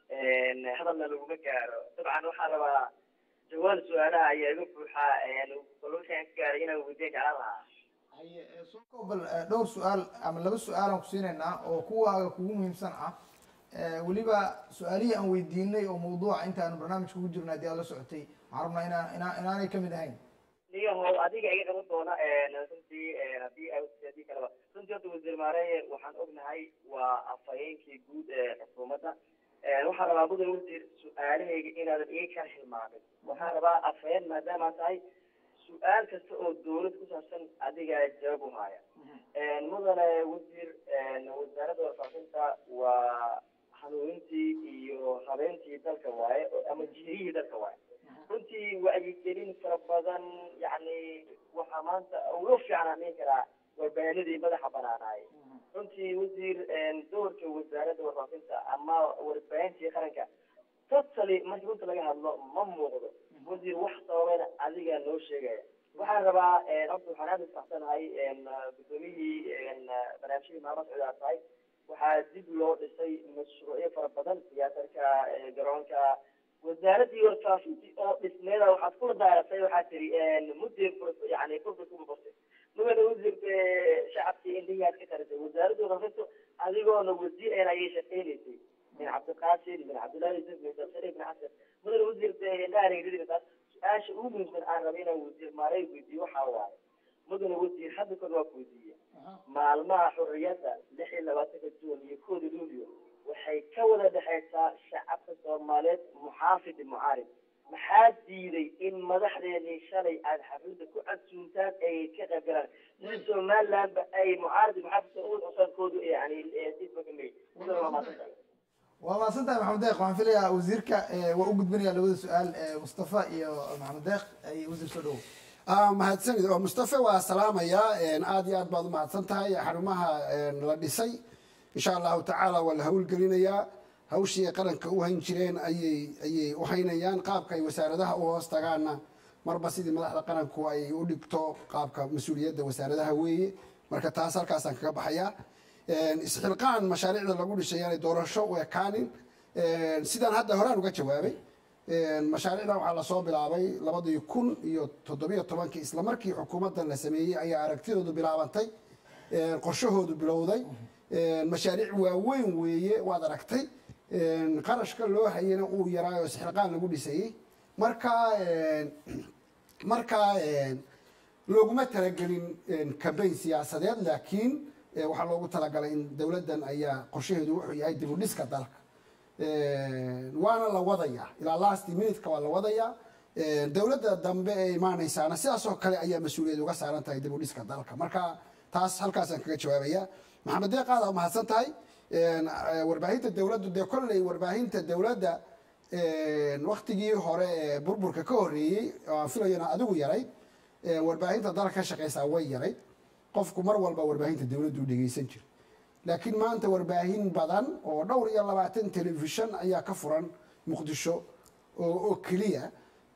hadalna laguma gaaro dabcan waxaa rabaa jawaab su-aalaha ayaa iga buuxaa balwalkaan ka gaaray inaan weydiin jeclaan lahaa haye soo koobal dhowr su-aal ama laba su-aal aan ku siinaynaa oo kuwaaga kugu muhiimsan ah weliba su-aalihii aan weydiinay oo mawduuca intaan barnaamijka ugu jirna haddii aad la socotay waxaan rabnaa inaan inaa inaanay kamid ahayn niyahow adiga iga qaban doona runtii hadii hadii kaleba runtii horta wasiir maareeye waxaan ognahay waa afhayeenkii guud ee xukuumadda waxaan rabaa mudan wasiir su-aalahayga inaadan iga kala hilmaamin waxaan rabaa afhayeen maadaama tahay su-aal kasta oo dawlad ku saabsan adigaa jawaab u haya mudane wasiir wasaaradda warfaafinta waa hanuunintii iyo habeentii dalka waaye ama jihiyihii dalka waaye runtii wacyigelin fara badan yani waxaa maanta ugu fiicnaan dhihi karaa warbaahinadii madaxa banaanaay runtii wasiir doorka wasaaradda warfaafinta ama warbaahintii qaranka totally markii runta laga hadlo ma muuqdo wasiir wax sababana adigaa noo sheegaya waxaan rabaa horta waxaan aada ufaxsanahay gudoomiyihii barnaamijyadii maalmo socdaa tahay waxaa dib loo dhisay mashruucyo fara badan tiyaatarka garoonka wasaaradii warfaafintii oo dhismeeda waxaad kula daaratay waxaa tiri mudde yani fursa kuma bartay mudana wasiirka shacabkii indhihiaad ka tarisay wasaaradda warfaafintu adigoona wasiir een ayay shaqeynaysay min cabdiqaasim min cabdillahi yusuf min dabsare ibn xasan mudana wasiirka indhaha taas su-aasha ugu muhiimsan aan raba inaan wasiir maarey weydiiyo waxaa waaye mudana wasiir hadda kor waa ku weydiiye maalmaha xurriyadda lix iyo labaatanka juun iyo kooda luulyo waxay ka wada dhexaysaa shacabka soomaaliyeed muxaafid mucaarib maxaa diiday in madaxdeedii shalay aada xafladda ku casuuntaan ay ka qayb galaan sida somalilandba ay mucaarib muxaafidka uwad cusaankoodu yani sifakameey mudana waa maadsantahay waa mahadsan tahay maxamed deeq waxaan filayaa wasiirka waa u gudbinaya labada su-aal mustafa iyo maxamed deeq ay wasiir soo dhawow mahadsanid oo mustafa waa salaamayaa aada iyo aad baad umahadsan tahay xarumaha la dhisay insha allahu tacaala waa la hawlgelinayaa hawshii ay qaranka u hayn jireen ayay ayay u haynayaan qaabka ay wasaaradaha u hoos tagaanna marba sidii madaxda qaranku ay u dhigto qaabka mas-uuliyadda wasaaradaha weeye marka taas halkaasaan kaga baxayaa isxilqaan mashaariicda lagu dhishay yaanay doorasho u ekaanin sidaan hadda horaan uga jawaabay mashaariicdan waxaa lasoo bilaabay labadii kun iyo toddobiyo tobankii isla markii xukuumaddan la sameeyey ayaa aragtidoodu bilaabantay qorshahoodu bilowday mashaariic waaweyn weeye waad aragtay qarashka loo hayana uu yaraayo isxilqaan lagu dhisayey marka marka looguma talagelin cambayn siyaasadeed laakiin waxaa loogu talagalay in dowladdan ayaa qorshaheedu wuxuu yahay dib u dhiska dalka waana la wadayaa ilaa last minutka waa la wadayaa dowladda dambe ee imaanaysaana sidaas oo kale ayaa mas-uuliyad uga saaran tahay dib u dhiska dalka marka taas halkaasaan kaga jawaabaya maxamed deeq aad mahadsan tahay warbaahinta dowladdu dee kolley warbaahinta dowladda waktigii hore ee burburka ka horreeyey oo aan filayona adigu yaray warbaahinta dalka ka shaqaysaa way yaray qofku mar walba warbaahinta dowladdu u dhegeysan jira laakiin maanta warbaahin badan oo dhowr iyo labaatan telefishan ayaa ka furan muqdisho oo keliya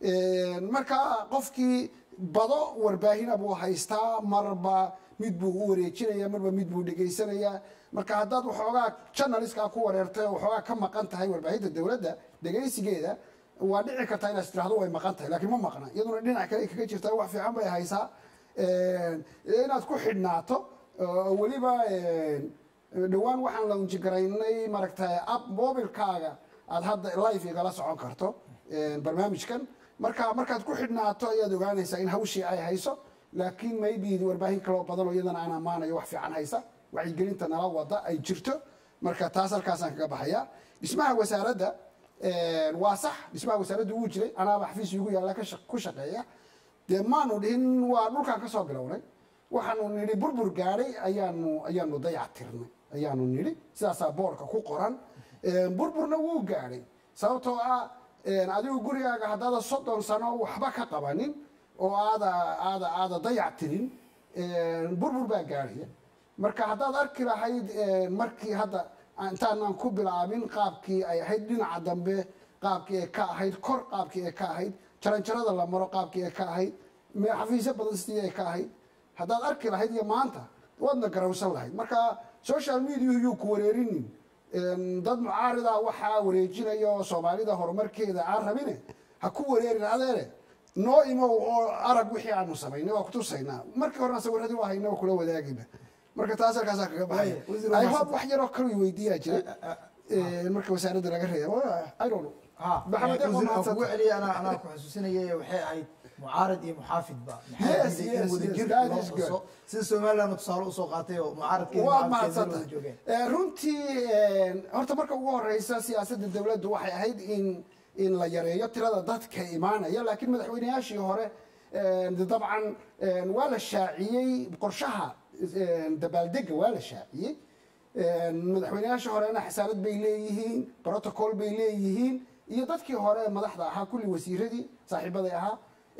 marka qofkii bado warbaahina buu haystaa marba mid buu u wareejinaya marba mid buu dhegaysanayaa marka haddaad waxoogaa janaliskaa ku wareertay oo waxoogaa ka maqan tahay warbaahinta dowladda dhegaysigeeda waa dhici kartaa inaad tirahdo way maqan tahay laakiin ma maqna iyaduna dhinac kale kaga jirtaa wax fiican bay haysaa inaad ku xidhnaato weliba dhowaan waxaan la unjigaraynay maaragtay app mobilkaaga aad hadda live igala socon karto barnaamijkan marka markaad ku xidhnaato ayaad ogaanaysaa in hawshii ay hayso laakiin maybe warbaahin kaloo badan oo iyadana aan ammaanayo wax fiican haysa wacyigelinta nala wada ay jirto marka taas halkaasaan kaga baxaya dhismaha wasaaradda waa sax dhismaha wasaaradda wuu jiray anaaba xafiis igu yaalla ku shaqeeya dee maanu dhihin waa dhulkaan kasoo bilownay waxaanu nidhi burbur gaadhay ayaanu ayaanu dayac tirnay ayaanu nidhi sidaasaa boorka ku qoran burburna wuu gaadhay sababtoo ah adigu gurigaaga haddaada soddon sano waxba ka qabanin oo aada aada aada dayac tirin burbur baa gaadhaya marka haddaad arki lahayd markii hadda intaanaan ku bilaabin qaabkii ay ahayd dhinaca dambe qaabkii ay ka ahayd kor qaabkii ay ka ahayd jaranjarada la maro qaabkii ay ka ahayd xafiisyo badan sidii ay ka ahayd haddaad arki lahayd iyo maanta waadna garawsan lahayd marka social media yuu ku wareerinin dad mucaarida waxaa wareejinaya oo soomaalida horumarkeeda aan rabine ha ku wareerin adeere noo imow oo arag wixii aanu samaynay waa kutusaynaa markii horena sawiradii waa hayna waa kula wadaagayna marka taas halkaasaa kaga baxaya i hope wax yaroo kale weydiiyaa jira marka wasaaradda laga reebo i don't know maxamed deeq waa mahadsan kugu celiya anaa anaa ku xusuusinayay waxay ahayd mucaarad iyo muxaafidba Yes, maxaa yes, wada yes, jir that loo is good. xuso sida somaliland tusaale usoo qaatay oo mucaaradkeeda waa muxaafidkeeda mahadsan wada joogeen tahay runtii horta marka ugu horeysa siyaasadda dowladdu waxay ahayd in in la yareeyo tirada dadka imaanaya laakiin madaxweyneyaashii hore de dabcan waa la shaaciyey qorshaha dabaaldega waa la shaaciyey madaxweyneyaashii horena xasaanad bay leeyihiin protocol bay leeyihiin iyo dadkii hore madaxda ahaa kulli wasiiradii saaxiibaday ahaa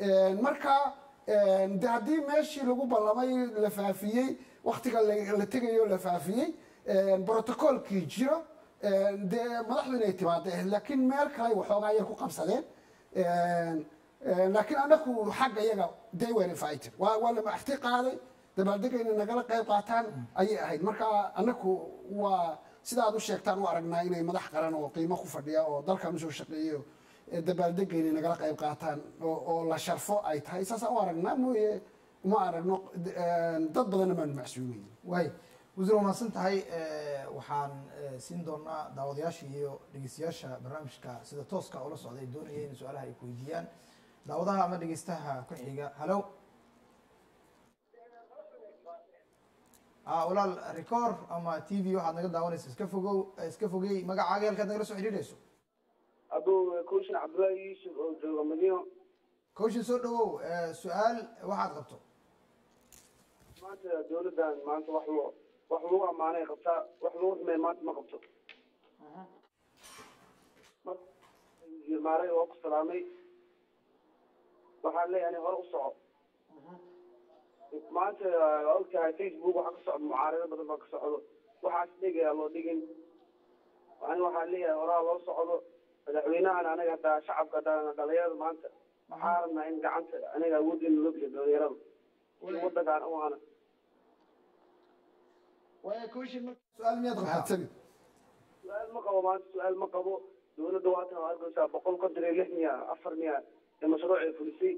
marka de haddii meeshii lagu ballamay la faafiyey waktiga la la tegayo la faafiyey protocolkii jiro dee madaxdu inay timaado laakiin meel kale waxoogaa yar ku qabsadeen laakiin anaku xagga iyaga they were invited waa waa la maxti qaaday dabaaldega inay nagala qayb qaataan ayay ahayd marka anaku waa sidaad u sheegtaan u aragnaa inay madax qaran oo qiimo ku fadhiya oo dalkan usoo shaqeeyo dabaaldega inay nagala qayb qaataan oo oo la sharfo ay tahay saasaan u aragnaa mooye uma aragno dad badanna maanu macsuumayin waay wasiir waa mahadsan tahay waxaan siin doonaa daawadayaasha iyo dhegeystayaasha barnaamijka sida tooska ula socda ay doonaya in su-aalaha ay ku weydiiyaan daawadaha ama dhegeystaha ku xiga hallo a walaal record ama t v waxaad naga daawanaysa iska fogow iska fogey magacaaga halkaad nagala soo xidhiidhayso abuu kushin cabdullaahi yuusuf oo jooga madiino kawshin soo dhawow su-aal waxaad qabto maanta dawladdan maanta wax loo wax lagu ammaanay qabtaa wax lagu xumeey maanta ma qabto maaray waa ku salaamay waxaan leeyahay hore u soco maanta waa ogtahay facebook waxaa ka socda mucaarado badan baa ka socdo waxaas dhigayaa loo dhigin ani waxaan leeyahay horaa loo socdo madaxweynahan anaga hadaa shacabka hadaa dhalinyarada maanta waxaa rabnaa in gacanta anaga awooddeena loo geliyo dhalinyarada si wadankaan u ana waaya commission marka su-aal miyaad qabtaa mahadsanid su-aal ma qabo maanta su-aal ma qabo dowladda waatan waa arkaysaa boqol konton iyo lix miya afar miya ee mashruucay fulisay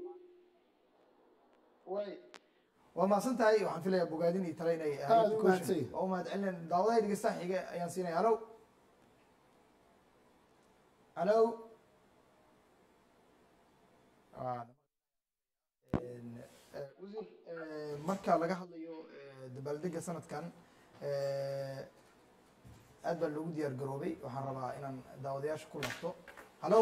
way waa mahadsan tahay waxaan filayaa bogaadin iyo tale inay Aad ahayd u commission. mahadsan yahay. waa u mahad celinayn daawadaha dhegeystaha xiga ayaan siinaya halo halo Ah, een, eh, wasiir eh, marka laga hadlayo eh, dabaaldega sanadkan eh, aad baa loogu diyaar garoobay waxaan rabaa inaan daawadayaasha ku laabto halo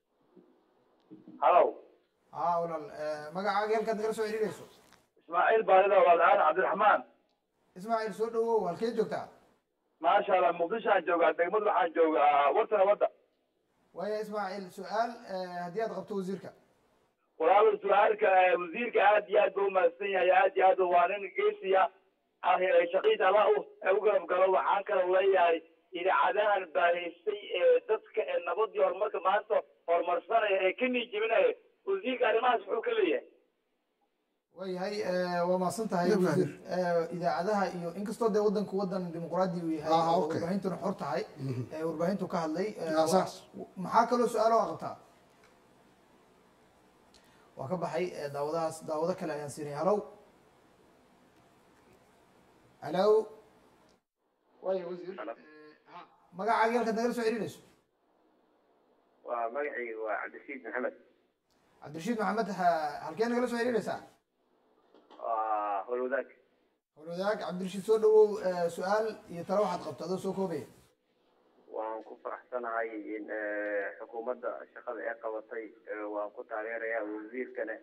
halow haa walaal eh, magacaaga halkaad nagala soo xiriirayso ismaaciil baarida walaal cabdiraxmaan ismaaciil soo dhawow halkee joogtaa maasha allah muqdishoaan joogaa degmad waxaan joogaa wartana wadda waaya ismaaciil su-aal eh, haddii aad qabto wasiirka walaal su-aalka eh, wasiirka aad iyo aad buu umahadsan yahay aad iyo aad waa nin geesiya ah ee shaqiida alla u u garab galo waxaan kaloo leeyahay idaacadahan baahaysay ee dadka ee nabad iyo horumarka maanta horumarsanaya ee ka niijibinaya wasiirka arrimahaas muxuu ka leeyahay waayahay eh, waa mahadsan tahay Iyo wasiir Eh, idaacadaha iyo inkastoo dee wadanku wadan dimuqraadi uu yahay Ah, oo okay. warbaahintuna xor tahay eh, warbaahintu ka hadlay eh, Ah, waa- saas. maxaa kaloo su-aalo a qabtaa waa ka baxay eh, daawadahaas daawado kale ayaan siinaya halow halow waaya wasiir Hello. eh, ha, magacaaga halkaad nagala soo xiriirayso waa magacayga waa cabdishiid maxamed cabdirashiid maxamed ha- halkee nagala soo xiriiraysaa waa howlwadaag howlwadaag cabdirashiid soo dhawow eh, su-aal iyo talo waxaad qabto adoo soo koobaya waan ku faraxsanahay in xukuumadda shaqada ee qabatay waan ku taageerayaa wasiirkane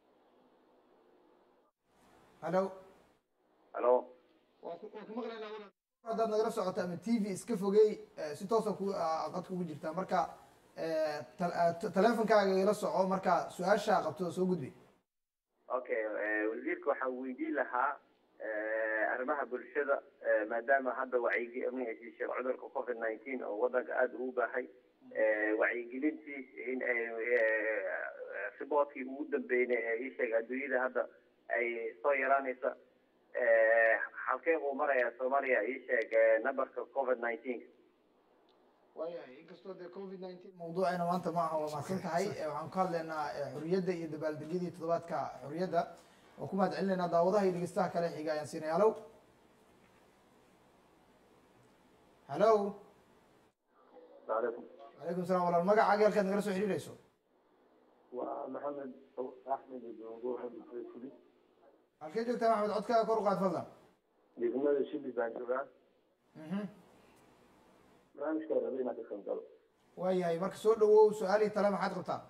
halo halo waan ku waan ku maqlaynaa walaal. haddaad nagala socoto ama t v iska fogey eh, si toosa ku ah, qad kugu jirtaa marka eh, tal- ah, t- taleefonkaaga ila soco marka su-aashaa qabto soo gudbi okay wasiirka waxaan weydiin lahaa arrimaha bulshada maadaama hadda wacyigi ama heshiishay cudurka covid nineteen oo wadanka aada ugu baahay wacyigelintii in ay riboodkii ugu dambeynay ee ii sheeg adduunyada hadda ay soo yaraanaysa halkee uu marayaa soomaaliya ii sheeg numberka covid nineteen waayahay inkastoo dee covid nineteen mawduucayna maanta ma aha waa mahadsan tahay Eh, waxaan ka hadlaynaa eh, xorriyadda iyo dabaaldegyadii toddobaadka xorriyadda oo ku mahad celinaynaa daawadaha iyo dhegeystaha kale xiga ayaan siinay halow halow alaykum calaykum salaam walaal magacaaga halkaad nagala soo xiriirayso waa maxamed axmed idongo fuli halkee joogtaa maxamed codkaaga kor u qaad fadlan degmada shili baan joogaa Mhm. barnaamijkaa rabay inaad ka qayb galo waayahay marka soo dhawow su-aal iyo tale maxaad qabtaa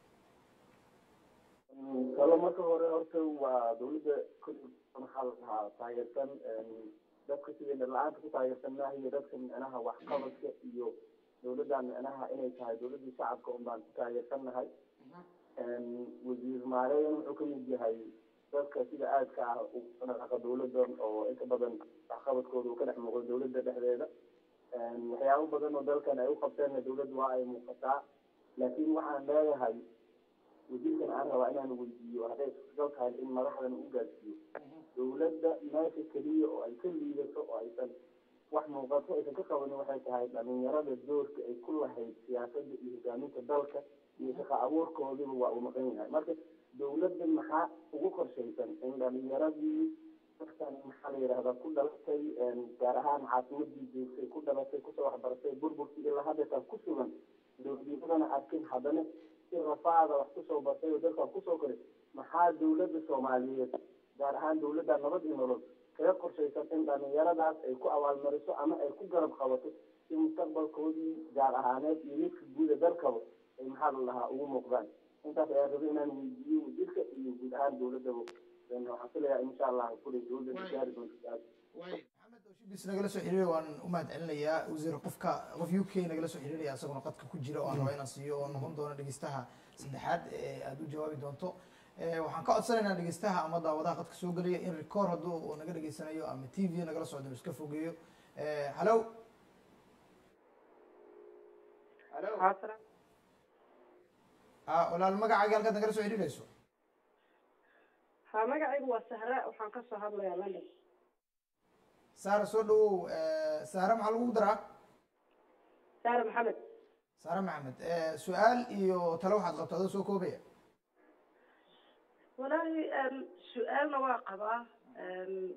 kalo marka hore horta waa dawladda kulli maxaa la dhahaa taageersan dadka sidayna la-aanta ku taageersannaha iyo dadka micnaha waxqabadka iyo dawladdan micnaha inay tahay dawladdii shacabka un baan ku taageersannahay wasiir maareyn wuxuu ka mid yahay dadka sida aadka ah ugu dhaqaqa dawladdan oo inta badan waxqabadkooda uu ka dhex muuqdo dawladda dhexdeeda waxyaabo badan oo dalkan ay u qabteenna dawladdu waa ay muuqataa laakiin waxaan leeyahay wasiirkan aan rabaa inaan weydiiyo hadday suurtagal tahay in madaxdan u gaarsiiyo dawladda meesha keliya oo ay ka liidato oo aysan wax muuqato aysan ka qabanin waxay tahay dhalinyarada doorka ay ku lahayd siyaasadda iyo hogaaminta dalka iyo shaqa abuurkoodiba waa uu maqan yahay marka dawladda maxaa ugu qorshaysan in dhalinyaradii dadkan maxaa la yidhahdaa ku dhalatay gaar ahaan caasimadii joogtay ku dhalatay kusoo waxbaratay burburkii ilaa haddeetan ku sugan dowladnimadana arkin haddana si rafaada wax kusoo bartay oo dalkan kusoo koray maxaa dawladda soomaaliyeed gaar ahaan dawladda nabad iyo nolol kaga qorshaysan in dhalinyaradaas ay ku abaalmariso ama ay ku garab qabato si mustaqbalkoodii gaar ahaaneed iyo midka guuda dalkaba ay maxaa la dhahaa ugu muuqdaan intaas ayaa rabay inaan weydiiyo wasiirka iyo guud ahaan dawladdaba waxaan filayaa insha allah kulay dawladda gaari doonto waay maxamed oo shibis nagala soo xiriiray waan u mahad celinayaa wasiir qofka qof u k nagala soo xiriiraya isaguna qadka ku jira oo aan rabaa inaan siiyo oo noqon doono dhegeystaha saddexaad ee aada u jawaabi doonto Eh, waxaan ka codsanaynaa dhegeystaha ama daawadaha qadka soo gelaya in record hadduu uu naga dhegeysanayo ama t v nagala socdo inuu iska fogeeyo Eh, hallow Asalaam. ah walaal magacaaga halkaad nagala soo xidhiidhayso ha magacaygu waa sahra waxaan ka soo hadlayaa london saara soo dhawow saara maxaa lagu daraa saare maxamed saare maxamed su-aal iyo talo waxaad qabto adoo soo koobaya walaahi em, su-aalna waa qabaa em,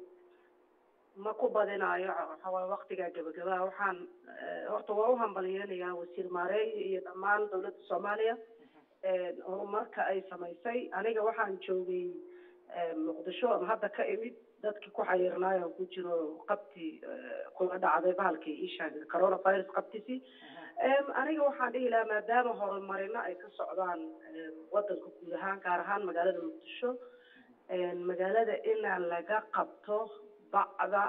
ma ku badinaayo waxa waaye waqtigaa gebagabaa waxaan eh, horta waa u hambalyeynayaa wasiir maareey iyo dhammaan dowladda soomaaliya em, horumarka ay samaysay aniga waxaan joogay em, muqdisho ama hadda ka imid dadkii ku xayirnaayo ku jiro qabtii eh, kula dhacday bahalkii isha coronavirus qabtiisii Em, aniga waxaan dhihi lahaa maadaama horumarino ay ka socdaan em, wadanka guud ahaan gaar ahaan magaalada muqdisho em, magaalada inaan laga qabto bacda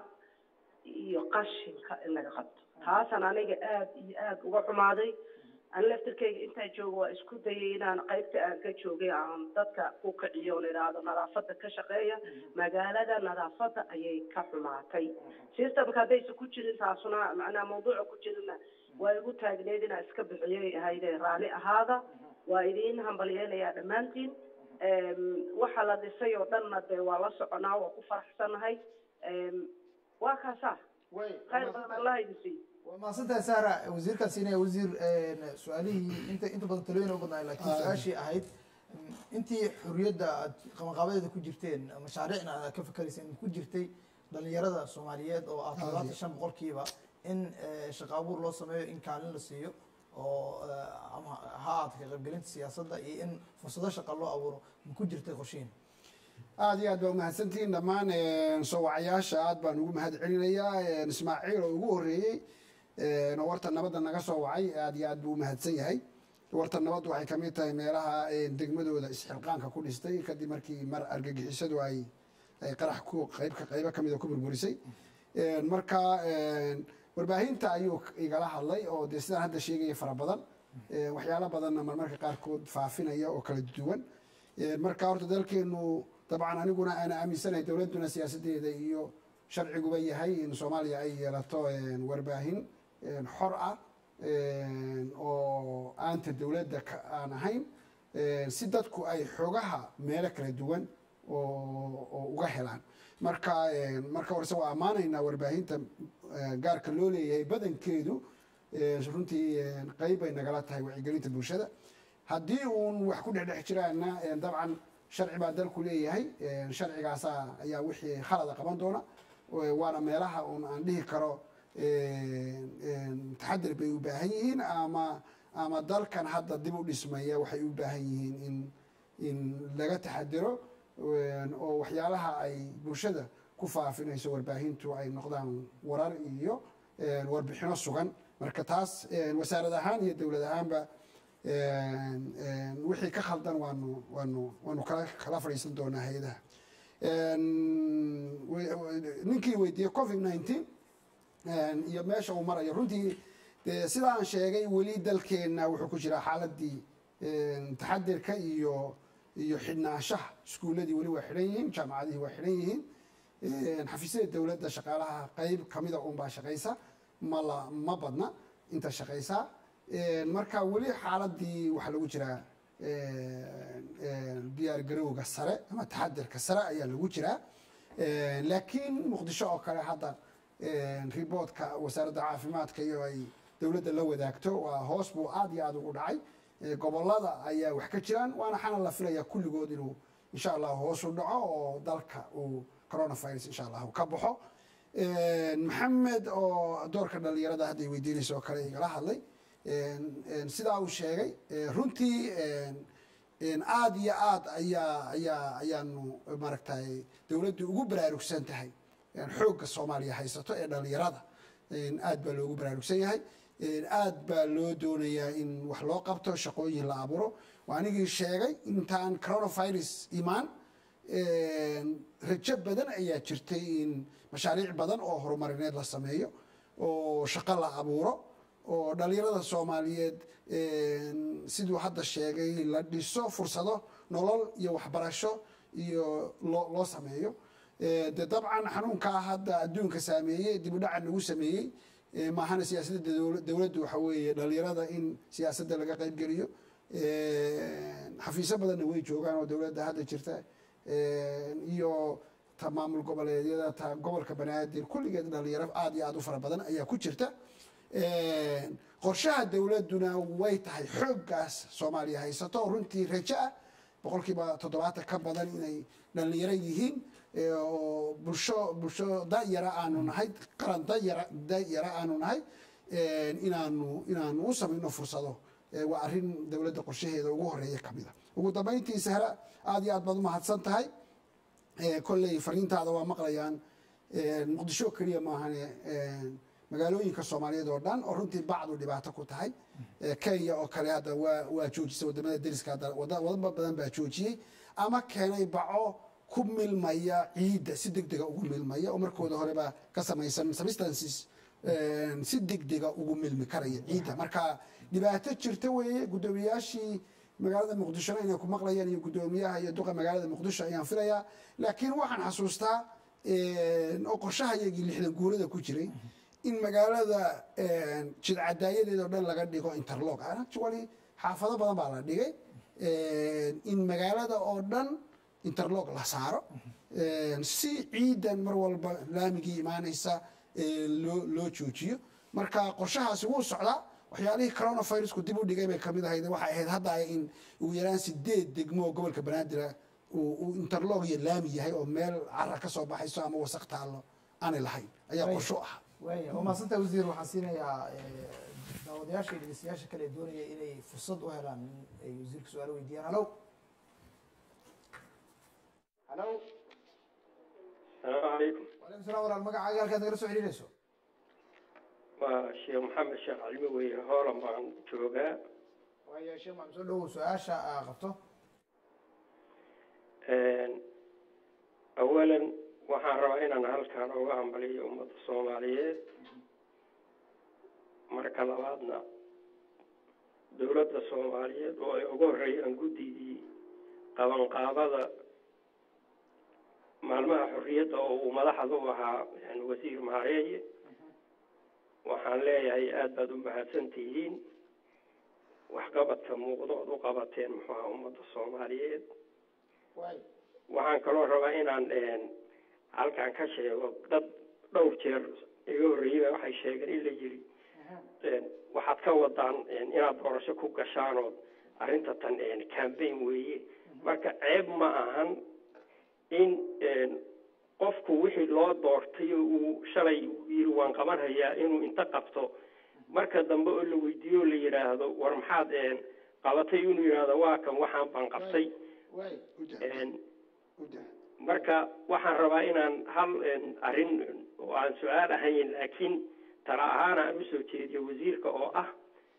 iyo qashinka in laga qabto taasaan aniga aada iyo aada uga xumaaday ani laftirkeyga intaa jooga waa isku dayay inaan qaybta aan ka joogay aan dadka ku kiciyo oon idhaahdo nadaafada ka shaqeeya magaalada nadaafada ayay ka xumaatay systemka haddaysa ku jirin taasuna macnaha mawduuca ku jirina waa igu taagneed inaan iska bixiyay ahayde raalli ahaada waa idiin hambalyeynayaa dhammaantiin Em, waxa la dhisay oo dhanna dee waa la soconaa waa ku faraxsanahay Em, waa kaasaa khayr badan allah idin siiyo waa mahadsantahay saara wasiirkaas inay wasiir su-aalihii inta inta badan talooyin u badnaay laakiin su-aashii ahayd mm, intii xuriyadda aad qabanqaabadeeda ku jirteen mashaariicna aad ka fakarayseen ku jirtay dhalinyarada soomaaliyeed oo ah todobaatan shan boqolkiiba in eh, shaqo abuur loo sameeyo in kaalin la siiyo oo eh, ama ha aad ka qaybgelinta siyaasadda iyo in fursado shaqa loo abuuro ma ku jirtay qorshihin aada iyo aad baa umahadsantihiin dhammaan soo wacayaasha aad baan ugu mahad celinayaa ismaaciil oo ugu horreeyey oo warta nabadda naga soo wacay aad iyo aad buu umahadsan yahay warta nabaddu waxay kamid tahay meelaha degmadooda isxilqaanka ku dhistay kadib markii mar argagixisadu ay ay qarax ku qaybka qaybo kamida ku burburisay marka warbaahinta ayuu igala hadlay oo dee sidaan hadda sheegaya fara badan waxyaalo badanna marmarka qaarkood faafinaya oo kala duwan marka horta dalkeenu dabcan aniguna aan aaminsanahay dowladduna siyaasadeeda iyo sharciguba yahay in soomaaliya ay yeelato warbaahin xor ah oo aanta dowladda ka aan ahayn si dadku ay xogaha meelo kala duwan oo oo uga helaan marka marka horese waa ammaanaynaa warbaahinta gaarka loo leeyahay badankeedu runtii qeyb bay nagala tahay wacyigelinta bulshada haddii uun wax ku dhexdhex jiraana dabcan sharci baa dalku leeyahay sharcigaasa ayaa wixii khalada qaban doona waana meelaha uun aan dhihi karo taxadir bay u baahan yihiin ama ama dalkan hadda dib u dhismaya waxay u baahan yihiin in in laga taxadiro oo waxyaalaha ay bulshada ku faafinayso warbaahintu ay noqdaan warar iyo warbixino sugan marka taas wasaarad ahaan iyo dowlad ahaanba wixii ka khaldan waanu waanu waanu kala kala fadhiisan doonaa hay-adaha ninkii weydiiyey covid nineteen iyo meesha uu marayo runtii de sida aan sheegay weli dalkeenna wuxuu ku jiraa xaaladii taxadirka iyo iyo xidhnaanshaha iskuuladii weli waa xidhan yihiin jaamacadihii waa xidhan yihiin xafiisyada dowladda shaqaalaha qeyb kamida unbaa shaqaysa mala ma badna inta shaqaysaa marka weli xaaladii waxaa lagu jiraa diyaar garowga sare ama taxadirka sare ayaa lagu jiraa laakiin muqdisho oo kale hadda riboodka wasaaradda caafimaadka iyo ay dowladda la wadaagto waa hoos buu aad iyo aad ugu dhacay gobolada ayaa wax ka jiraan waana xana la filaya kulligood inuu insha allah hoos u dhaco oo dalka uu coronavirus insha allah ka baxo maxamed oo doorka dhalinyarada hadday weydiinaysa oo kale igala hadlay sidaa uu sheegay runtii aad iyo aad ayaa ayaa ayaanu maaragtay dowladdu ugu baraarugsan tahay xoogga soomaaliya haysato ee dhalinyarada aad baa loogu baraarugsan yahay aad baa loo doonayaa in wax loo qabto shaqooyin la abuuro waa anigii sheegay intaan coronavirus imaan rajo badan ayaa jirtay in mashaariic badan oo horumarineed la sameeyo oo shaqo la abuuro oo dhalinyarada soomaaliyeed siduu hadda sheegay la dhiso fursado nolol iyo waxbarasho iyo loo loo sameeyo de dabcan xanuunkaa hadda adduunka saameeyey dib u dhaca nagu sameeyey Eh, maahana siyaasadda dowla- dowladdu waxa weeye dhalinyarada in siyaasadda laga qaybgeliyo Eh, xafiisyo badanna way joogaan oo dowladda hadda jirta Eh, iyo ta maamul goboleedyada ta gobolka banaadir kulligeed dhalinyaro aad iyo aad u fara badan ayaa ku jirta Eh, qorshaha dowladduna way tahay xooggaas soomaaliya haysato oo runtii rajo ah boqolkiiba toddobaatan ka badan inay dhalinyaro yihiin eh, oo bulsho bulsho dayara aanu nahay qaran dayara dayara aanu nahay eh, inaanu inaanu u samayno fursado Eh, waa arrin dowladda qorshaheeda ugu horeeya ka mid a ugu dambayntii sahra aad iyo aad baad umahadsan tahay Eh, kolley fariintaada waa maqlayaan Eh, muqdisho keliya maahane eh, magaalooyinka soomaaliyeed oo dhan oo runtii bacdu dhibaato ku tahay Eh, kenya oo kale hadda waa waa joojisay wadamada deriska hadda wada- wadamo badan baa joojiyey ama keenay baco ku milmaya ciidda si degdega ugu milmaya oo markooda horeba ka samaysan substances eh, si degdega ugu milmi karaya ciidda marka dhibaato jirta weeye guddoomiyaashii magaalada muqdishona inay ku maqlayaan iyo guddoomiyaha iyo duqa magaalada muqdisho ayaan filayaa laakiin waxaan xasuustaa oo qorshahayagii lixdan guurada ku jiray in magaalada jidcadaayadeeda oo dhan laga dhigo interlog actually xaafado badan baa la dhigay in magaalada oo dhan interlog la saaro si ciidan mar walba laamigii imaanaysa loo loo joojiyo marka qorshahaasi wuu socdaa waxyaalihii coronavirusku dib u dhigay bay kamid ahayd waxay ahayd hadda in ugu yaraan sideed degmo oo gobolka banaadir uu interlog iyo laami yahay oo meel cara ka soo baxayso ama wasaq taallo aanay lahayn ayaa qorsho ah waaya waa mahadsanta wasiir waxaan siinayaa daawadayaasha iyo dhegeystayaasha kale ee doonaya inay fursad u helaan in ay wasiirka su-aalo weydiiyaan halow halow السلام عليكم walaykum salam walaal magacaaga halkaad nagala soo xidhiidhayso waa sheekh maxamed sheekh calmi weye hoolan baan joogaa waaya sheekh maxamed soo dhawow su-aasha aa qabto awalan waxaan rabaa inaan halkaan uga hambaliyo ummadda soomaaliyeed marka labaadna dowladda soomaaliyeed oo ay uga horreeyaan guddigii qabanqaabada maalmaha xorriyadda oo uu madaxda u ahaa wasiir maareeye waxaan leeyahay aada baad u mahadsan tihiin waxqabadka muuqda ood u qabateen muxuu aha ummadda soomaaliyeed waxaan kaloo rabaa inaan halkaan ka sheego dad dhowr jeer iga horreeyey waxay sheegeen in la yidhi waxaad ka wadaan inaad doorasho ku gashaan ood arrinta tan cambaign weeye marka ceeb ma ahan in qofku wixii loo doortay oo uu shalay yiri waan qaban hayaa inuu inta qabto marka dambe oo la weydiiyo o la yidhaahdo war maxaad qabatay inuu yidhaahdo waa kan waxaan baan qabtay marka waxaan rabaa inaan hal arrin oo aan su-aal ahayn laakiin tala ahaan aan usoo jeediyo wasiirka oo ah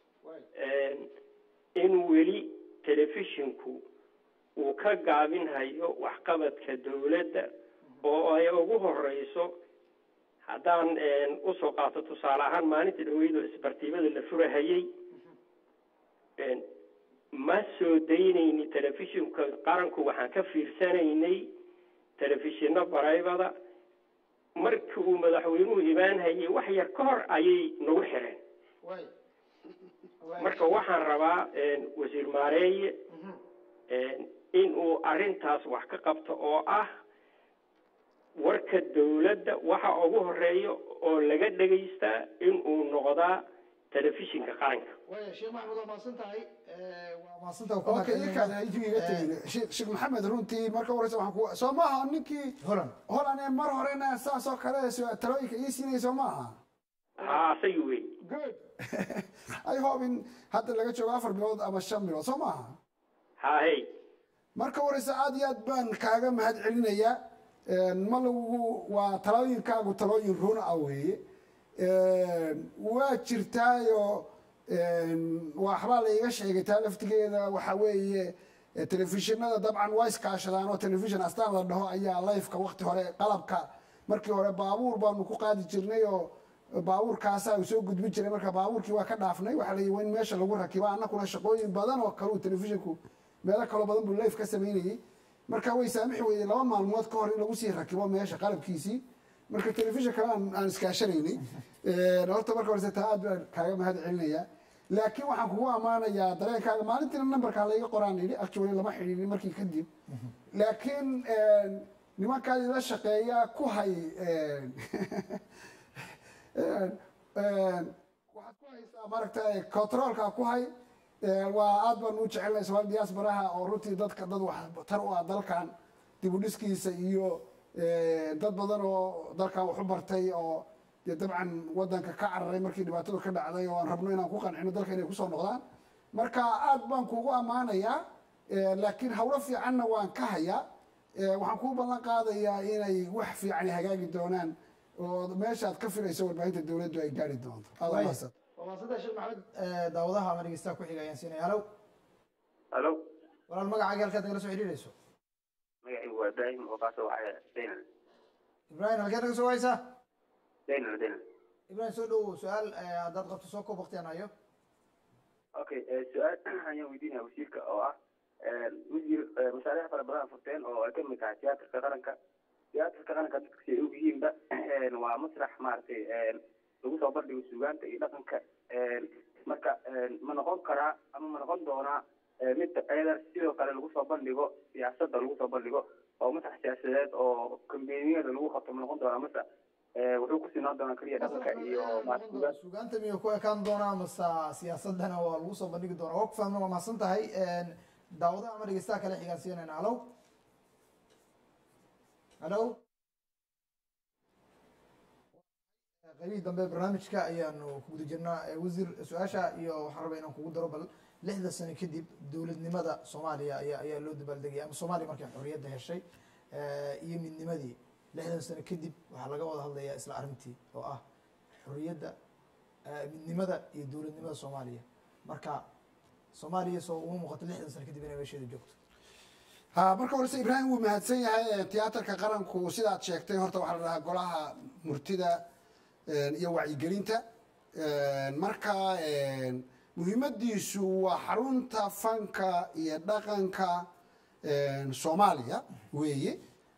in weli telefishinku uu ka gaabinhayo waxqabadka dowladda oo ay ugu horeyso haddaan usoo qaato tusaale ahaan maalinta dhaweydo isbartiibada la furahayey ma soo daynayni telefishinka qaranku waxaan ka fiirsanaynay telefishino baraybada markii uu madaxweynuhu imaanhayay wax yar ka hor ayay nagu xireen marka waxaan rabaa wasiir maareeye in uu arrintaas wax ka qabto oo ah warka dowladda waxa ugu horeeya oo laga dhegaystaa in uu noqdaa telefishinka qaranka waaya sheekh maxamed waa mahadsan tahay waa mahadsan okay ikaan intuu iga tegin sheekh sheekh maxamed runtii marka horeysa waxaan ku soo maaha ninkii holan holan ee mar horena saas oo kale su- talooyinka ii siinaya soo maaha haa asagi wey good i hope in hadda laga joogo afar bilood ama shan bilood soo maaha haa hey marka horeysa aad iyo aad baan kaaga mahad celinayaa ma lagu waa talooyinkaagu talooyin run ah weeye waa jirtaayo waxbaa laiga sheegay taa laftigeeda waxa weeye telefishinada dabcan waa iskaashadaan oo telefishin astaan la dhaho ayaa lifeka wakti hore qalabka markii hore baabuur baanu ku qaadi jirnay oo baabuurkaasaa soo gudbin jiray marka baabuurkii waa ka dhaafnay waxaa la yii in meesha lagu rakibo annakuna shaqooyin badan oo kaleu telefishinku meelo kaloo badan buu life ka samaynayey marka way saamixi weyday laba maalmood ka hor in lagu sii rakibo meesha qalabkiisii marka telefishin kale aan aan iskaashanaynay horta marka horese taa aad baan kaaga mahad celinayaa laakiin waxaan kugu ammaanayaa dareenkaaga maalintiina numberkaa layga qoraan yidhi actually lama xidhiidhin markii kadib laakiin nimankaad ila shaqeeya ku hay waxaad ku haysaa maaragta controlka ku hay waa aad baan u jecelnay somaali diasporaha oo runtii dadka dad wax tar u ah dalkan dib u dhiskiisa iyo dad badan oo dalkan wax u bartay oo dee dabcan wadanka ka cararay markii dhibaatadu ka dhacday oo aan rabno inaan ku qancino dalka inay kusoo noqdaan marka aad baan kugu ammaanayaa laakiin hawlo fiicanna waan ka hayaa waxaan kuu ballan qaadayaa inay wax fiican hagaagi doonaan oo meeshaad ka filayso warbaahinta dowladdu ay gaari doonto aad Waaya. mahadsan waa maasanta sheekh maxamed daawadaha ama dhegeystaha ku xiga ayaan siinaya halow halo walaal magacaaga halkaad nagala soo xidhiidhayso magacaygu waa ibraahim oo kaasoo wacaya daynal ibrahim halkeed naga soo waysaa daynal daynal ibrahim soo dhowow su-aal eh, haddaad qabto soo koob waqtigaan hayo okay su-aal ayaan weydiinaya wasiirka oo ah wasiir mashaariic fara badan furteen oo ay kamid tahay tiyaatarka qaranka tiyaatarka qaranka dadka si ay og yihiinba waa masrax maaragtay lagu soo bandhigo suugaanta iyo dhaqanka marka ma noqon karaa ama ma noqon doonaa mid ayada sidoo kale lagu soo bandhigo siyaasadda lagu soo bandhigo oo masrax siyaasadeed oo kambeyniyada lagu qabto ma noqon doonaa mase wuxuu kusii noqon doonaa keliya dhaqanka iyo maaragtay suugaanta suugaanta miyuu ku ekaan doonaa mase siyaasadana waa lagu soo bandhigi doonaa waa ku fahamna waa mahadsan tahay daawadaha ama dhegeystaha kale xigaan siinayna halow halow qaybihii dambe barnaamijka ayaanu ku guda jirnaa Eh, wasiir su-aasha iyo waxaan rabaa inaan kugu daro bal lixda sano kadib dowladnimada soomaaliya ayaa ayaa loo dabaaldegaya ama soomaaliya markay xorriyadda heshay eh, iyo midnimadii lixdan sano kadib waxaa laga wada hadlayaa isla arrintii oo ah xorriyadda eh, midnimada iyo dowladnimada soomaaliya marka soomaaliya soo uma muuqato lixdan sano kadib inay meesheeda joogto ha marka horese ibraahim wuu mahadsan yahay tiyaatarka qaranku sidaad sheegtay horta waxaa la dhahaa golaha murtida iyo wacyigelinta marka muhiimadiisu waa xarunta fanka iyo dhaqanka soomaaliya weeye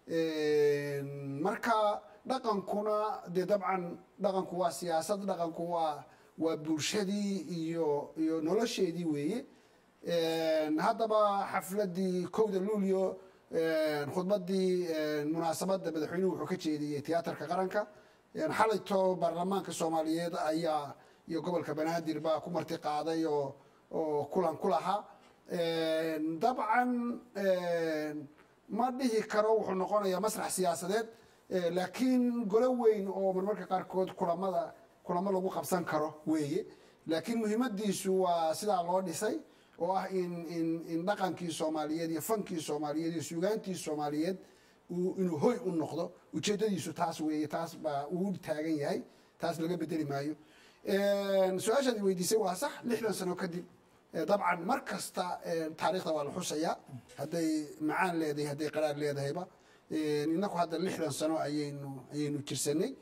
marka dhaqankuna dee dabcan dhaqanku waa siyaasad dhaqanku waa waa bulshadii iyo iyo nolosheedii weeye haddaba xafladii kowda luulyo khudbadii munaasabadda madaxweynuhu wuxuu ka jeediyey tiyaatarka qaranka xalayto baarlamaanka soomaaliyeed ayaa iyo gobolka banaadir baa ku marti qaaday oo oo kulan ku lahaa dabcan ma dhihi karo wuxuu noqonayaa masrax siyaasadeed laakiin golo weyn oo marmarka qaarkood kulamada kulamo lagu qabsan karo weeye laakiin muhiimadiisu waa sidaa loo dhisay oo ah in in in dhaqankii soomaaliyeed iyo fankii soomaaliyeed iyo suugaantii soomaaliyeed uu- inuu hoy u noqdo ujeedadiisu taas weeye taas baa uu taagan yahay taas laga bedeli maayo su-aashaad i weydiisay waa sax lixdan sano kadib eh, dabcan mar kasta eh, taariikhda waa la xusayaa hadday macaan leedahay hadday qaraar leedahayba Eh, innaku hadda lixdan sano ayaynu ayaynu jirsanay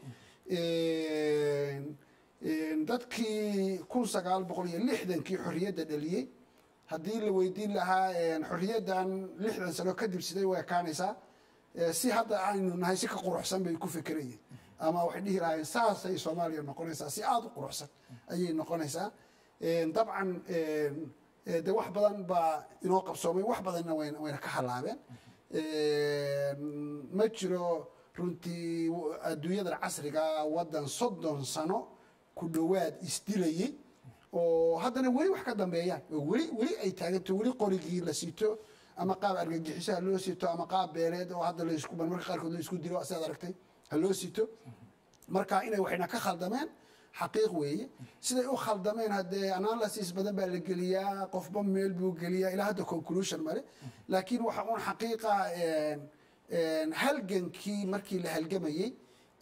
dadkii kun sagaal boqol iyo lixdankii xorriyadda dhaliyey haddii la weydiin lahaa xorriyaddan lixdan sano kadib siday u ekaanaysaa Eh, si hadda aynu nahay si ka quruxsan bay ku fekerayeen ama waxay dhihi lahaayeen saasay soomaaliya noqonaysaa si aada u quruxsan ayay noqonaysaa dabcan eh, de wax badan baa inoo qabsoomay wax badanna wayna wayna ka halaabeen ma jiro runtii adduunyadan casriga waddan soddon sano ku dhowaad isdilayey oo haddana weli wax ka dambeeyaan oo weli weli ay taaganto weli qorigii la sito ama qaab argagixisaha loo sito ama qaab beeleed oo hadda laysku marmarka qaarkood laysku dilo sidaad aragtay ha loo sito marka inay waxayna ka khaldameen xaqiiq weeye siday u khaldameen haddee analysis badan baa la geliyaa qofba meel buu geliyaa ilaa hadda conclusion male laakiin waxa uun xaqiiqa halgankii markii la halgamayey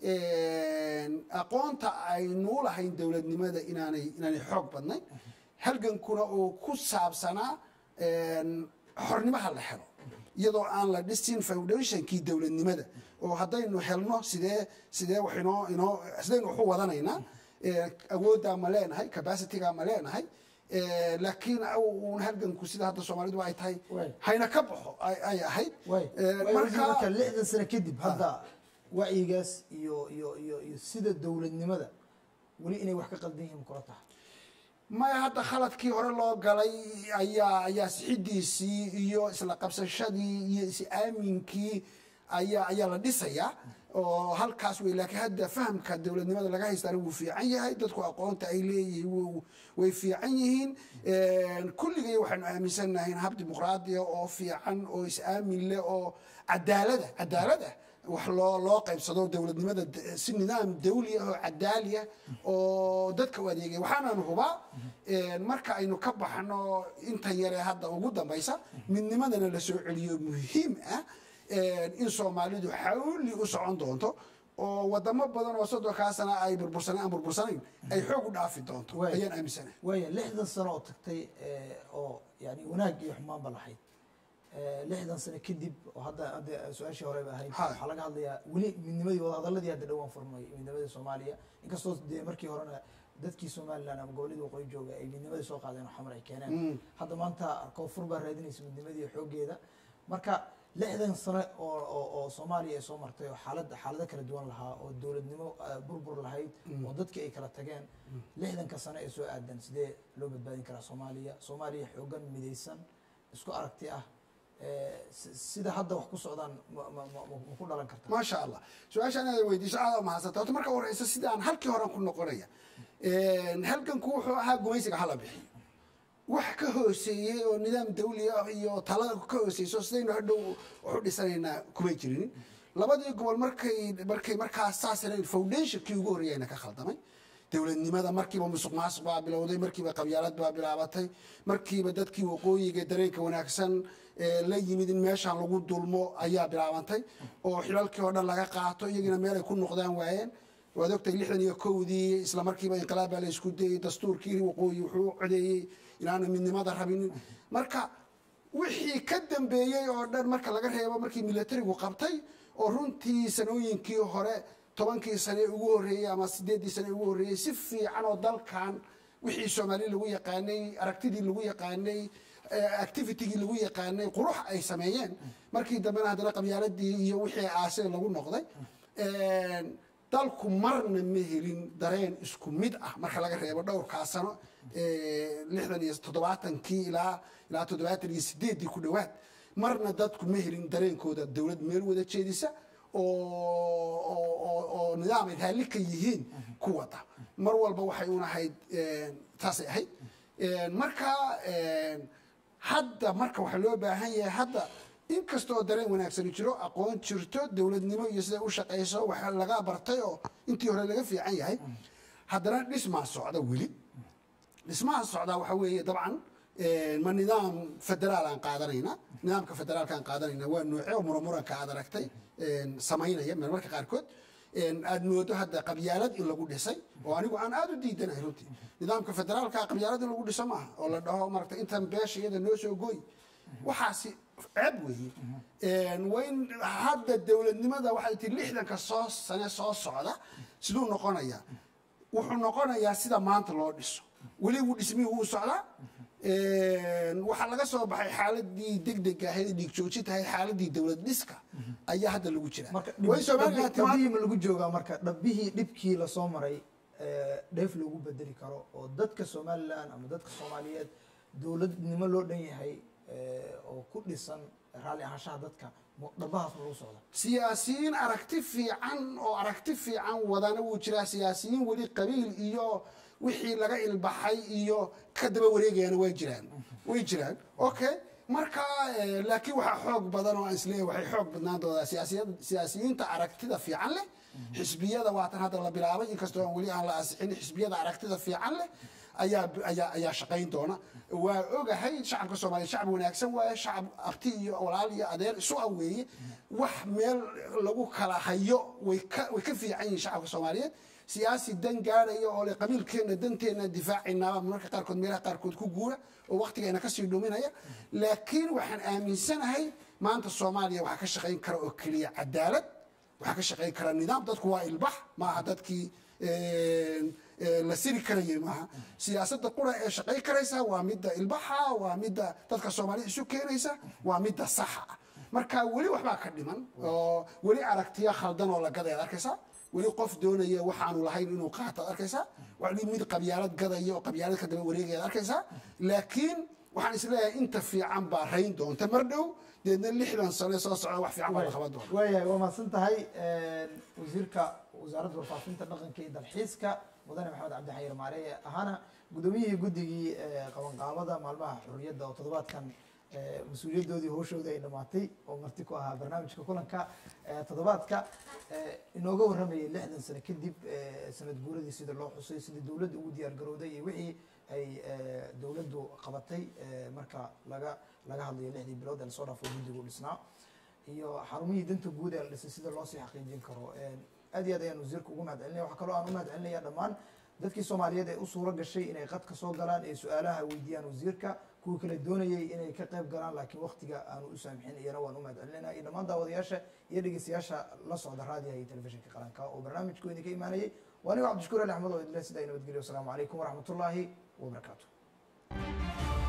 aqoonta aynuu lahayn dowladnimada inaanay inaanay xoog badnayn halgankuna uu ku saabsanaa xornimaha la helo iyadoo aan la dhisin foundationkii dowladnimada oo haddaynu helno sidee sidee wax inoo inoo sidaynu waxu wadanaynaa awooddaa ma leenahay capacitygaa ma leenahay laakiin uun halganku sida hadda soomaalidu ay tahay Waay. hayna ka baxo ay ay ahayd way Eh, way marka- marka lixdan sano kadib hadda wacyigaas iyo iyo iyo iyo sida dowladnimada weli inay wax ka qaldan yihiin kula tahay maya hadda khaladkii hore loo galay ayaa ayaa sixidiisii iyo isla qabsashadii iyo is-aaminkii ayaa ayaa la dhisayaa oo halkaas wey laakiin hadda fahamka dowladnimada laga haystaana wuu fiican yahay dadku aqoonta ay leeyihiin wuu- way fiican yihiin kulligay waxaanu aaminsannahay in hab dimuqraadiya oo fiican oo is-aamin leh oo cadaalada cadaalada wax loo loo qaybsado dowladnimada d- si nidaam dawli ah oo cadaali ah oo dadka u adeegaya waxaanaan hubaa marka aynu ka baxno inta yaree hadda ugu dambaysa midnimadana la soo celiyo muhiim ah in soomaalidu xawli u socon doonto oo wadamo badan oo soddonkaa sana ay burbursaneen aan burbursanayn ay xoog u dhaafi doonto Waay. ayaan aaminsanahay waaya lixdan sano oo tagtay eh, oo yani wanaag iyo xumaanba lahayd Eh, lixdan sano kadib oo hadda hadda su-aashii horeba ahayd Ha. waxaa laga hadlayaa weli midnimadii wadahadaladii hadda dhowaan furmay midnimadii soomaaliya inkastoo dee markii horena dadkii somaliland ama goboladii waqooyi jooga ay midnimadii soo qaadeen oo xamar ay keeneen hadda maanta koonfur baa raadinaysa midnimadii iyo xooggeeda marka lixdan sano oo oo oo soomaaliya ay soo martay oo xaalad xaalado kala duwan lahaa oo dowladnimo eh, burbur lahayd oo dadkii ay kala tageen lixdanka sano ee soo aadan sidee loo badbaadin karaa soomaaliya soomaaliya xoogan midaysan isku aragti ah eh, si- sida hadda wax ku socdaan ma- ma ma- ma ku dhalan kartaa maasha allah su-aashaan inaad weydiiso aada umahadsanta horta marka horeysa sidaan halkii horean ku noqonaya halganku wuxuu ahaa gumaysiga hala bixiyo wax ka hooseeyey oo nidaam dawli ah iyo talada ka hooseyso sidaynu hadhow waxu dhisanaynaa kumay jirin labadii gobol markay markay markaas saas yarayn foundationkii ugu horreeyayna ka khaldamay dowladnimada markiiba musuq maasuq baa bilowday markiiba qabyaalad baa bilaabatay markiiba dadkii waqooyiga dareenka wanaagsan ee la yimid in meeshaan lagu dulmo ayaa bilaabantay oo xilalkii oo dhan laga qaato iyagina meel ay ku noqdaan waayeen waad ogtay lixdan iyo kowdii isla markiiba inqilaab baa la isku dayey dastuurkii waqooyi wuxuu u codeeyey inaana midnimada rabinin marka wixii ka dambeeyey oo dhan marka laga reebo markii militarigu qabtay oo runtii sanooyinkii hore tobankii sane ugu horreeyey ama sideeddii sane ugu horreeyey si fiican oo dalkan wixii soomaali lagu yaqaanay aragtidii lagu yaqaanay eh, activitigii lagu yaqaanay qurux ay sameeyeen markii dambena haddana qabyaaladii iyo wixii aasee lagu noqday dalku marna ma helin dareen isku mid ah marka laga reebo dhowrkaa sano eh, lixdan iyo toddobaatankii ilaa ilaa toddobaatan iyo sideeddii ku dhowaad marna dadku ma helin dareenkooda dowlad meel wada jeedisa oo oo oo oo nidaam ay raalli ka yihiin ku wada mar walba waxay un ahayd taasay ahayd marka hadda marka waxaa loo baahan yahay hadda inkastoo dareen wanaagsani jiro aqoon jirto dowladnimo iyo siday u shaqayso waxa laga bartay oo intii hore laga fiican yahay haddana dhismaa socda weli dhismaha socdaa waxa weeye dabcan ma nidaam federaal aan qaadanayna nidaamka federaalka aan qaadanayna waa noocyo muramuranka aad aragtay samaynaya marmarka qaarkood aad moodo hadda qabyaalad in lagu dhisay oo anigu aan aada u diidanahay runtii nidaamka federaalka qabyaalad in lagu dhiso maaha oo la dhaho marata intan beesha iyada noo soo gooy waxaasi ceeb weeye wayn hadda dowladnimada waxay tii lixdanka soo sane soo socda siduu noqonayaa wuxuu noqonayaa sida maanta loo dhiso weli wuu dhismihii wuu socdaa waxaa laga soo baxay xaaladii degdega ahayd dhiig joojinta ahayd xaaladii dowlad dhiska ayaa hadda lagu jira marka way soomaaliya timaad dhabihii ma lagu joogaa marka dhabbihii dhibkii lasoo maray eh, dheef loogu bedeli karo oo dadka somalilan ama dadka soomaaliyeed dowladnimo loo dhan yahay eh, oo ku dhisan raalli ahaanshaha dadka mo- dhabbahaas ma lagu socda siyaasiyiin aragti fiican oo aragti fiican wadana wuu jiraa siyaasiyiin weli qabiil iyo wixii laga ilbaxay iyo ka daba wareegayana way jiraan way jiraan okay marka eh, laakiin waxaa xoog badan oo aan isleeyahay waxay xoog badnaan doonaa siyaasiyad siyaasiyiinta aragtida fiican leh xisbiyada waatan hadda la bilaabay inkastoo aan weli aan la ansixin xisbiyada aragtida fiican leh ayaa ayaa ayaa shaqayn doona waa ogahay shacabka soomaaliya shacab wanaagsan waaye shacab abti iyo walaal iyo adeer isu aweeye wax meel lagu kala hayo way ka way ka fiican yihiin shacabka soomaaliyeed siyaasi dan gaadhaya oo le qabiilkeenna danteenna difaacaynaa marka qaarkood meelaha qaarkood ku guura oo waqtigeena kasii dhuminaya laakiin waxaan aaminsanahay maanta soomaaliya waxaa ka shaqayn kara oo keliya cadaalad waxaa ka shaqayn kara nidaam dadku waa ilbax maaha dadkii eh, la siri karayay maaha siyaasadda qura ee shaqay karaysa waa midda ilbaxa waa midda dadka soomaalida isu keenaysa waa midda saxa ah marka weli waxbaa ka dhiman oo weli aragtiya khaldan oo la gadaya arkaysaa weli qof doonaya waxaanu lahayn inuu qaato ad arkaysaa wali mid qabyaalad gadaya oo qabyaalad ka daba wareegaya ad arkaysaa laakiin waxaan isleeyahay inta fiican baa rayn doonta mar dhow deedna lixdan sane soo socda wax fiican baa la qaban doona waayahay waa mahadsan tahay wasiirka wasaaradda warfaafinta dhaqanka iyo dalxiiska mudane maxamed cabdi xayir maareye ahaana gudoomiyihii guddigii qabanqaabada maalmaha xurriyadda oo toddobaadkan mas-uuliyadoodii howshoodii ay dhamaatay oo marti ku ahaa barnaamijka kulanka toddobaadka inooga warramayay lixdan sano kadib sanad guuradii sida loo xusay sidii dowladda ugu diyaar garowday iyo wixii ay dowladdu qabatay marka laga laga hadlayo lixdii bilood ee lasoo dhaafo guddigu dhisnaa iyo xarumihii danta guud ee la dhisay sida loo sii xaqiijin karo aad iyo aad ayaan wasiirka ugu mahad celinaya waxaa kaloo aan u mahad celinaya dhammaan dadkii soomaaliyeed ee u suuro gashay inay qadka soo galaan ee su-aalaha weydiiyaan wasiirka kuwii kale doonayay inay ka qayb galaan laakiin waktiga aanu u saamixin iyana waan u mahad celinayna iyo dhammaan daawadayaasha iyo dhegeystayaasha la socda raadiyaha iyo telefishinka qaranka oo barnaamijku idinka imaanayay waa anigo cabdishakuur ali axmed oo idile sidaa nabadgelyo wasalaamu calaykum waraxmatullaahi wabarakaatu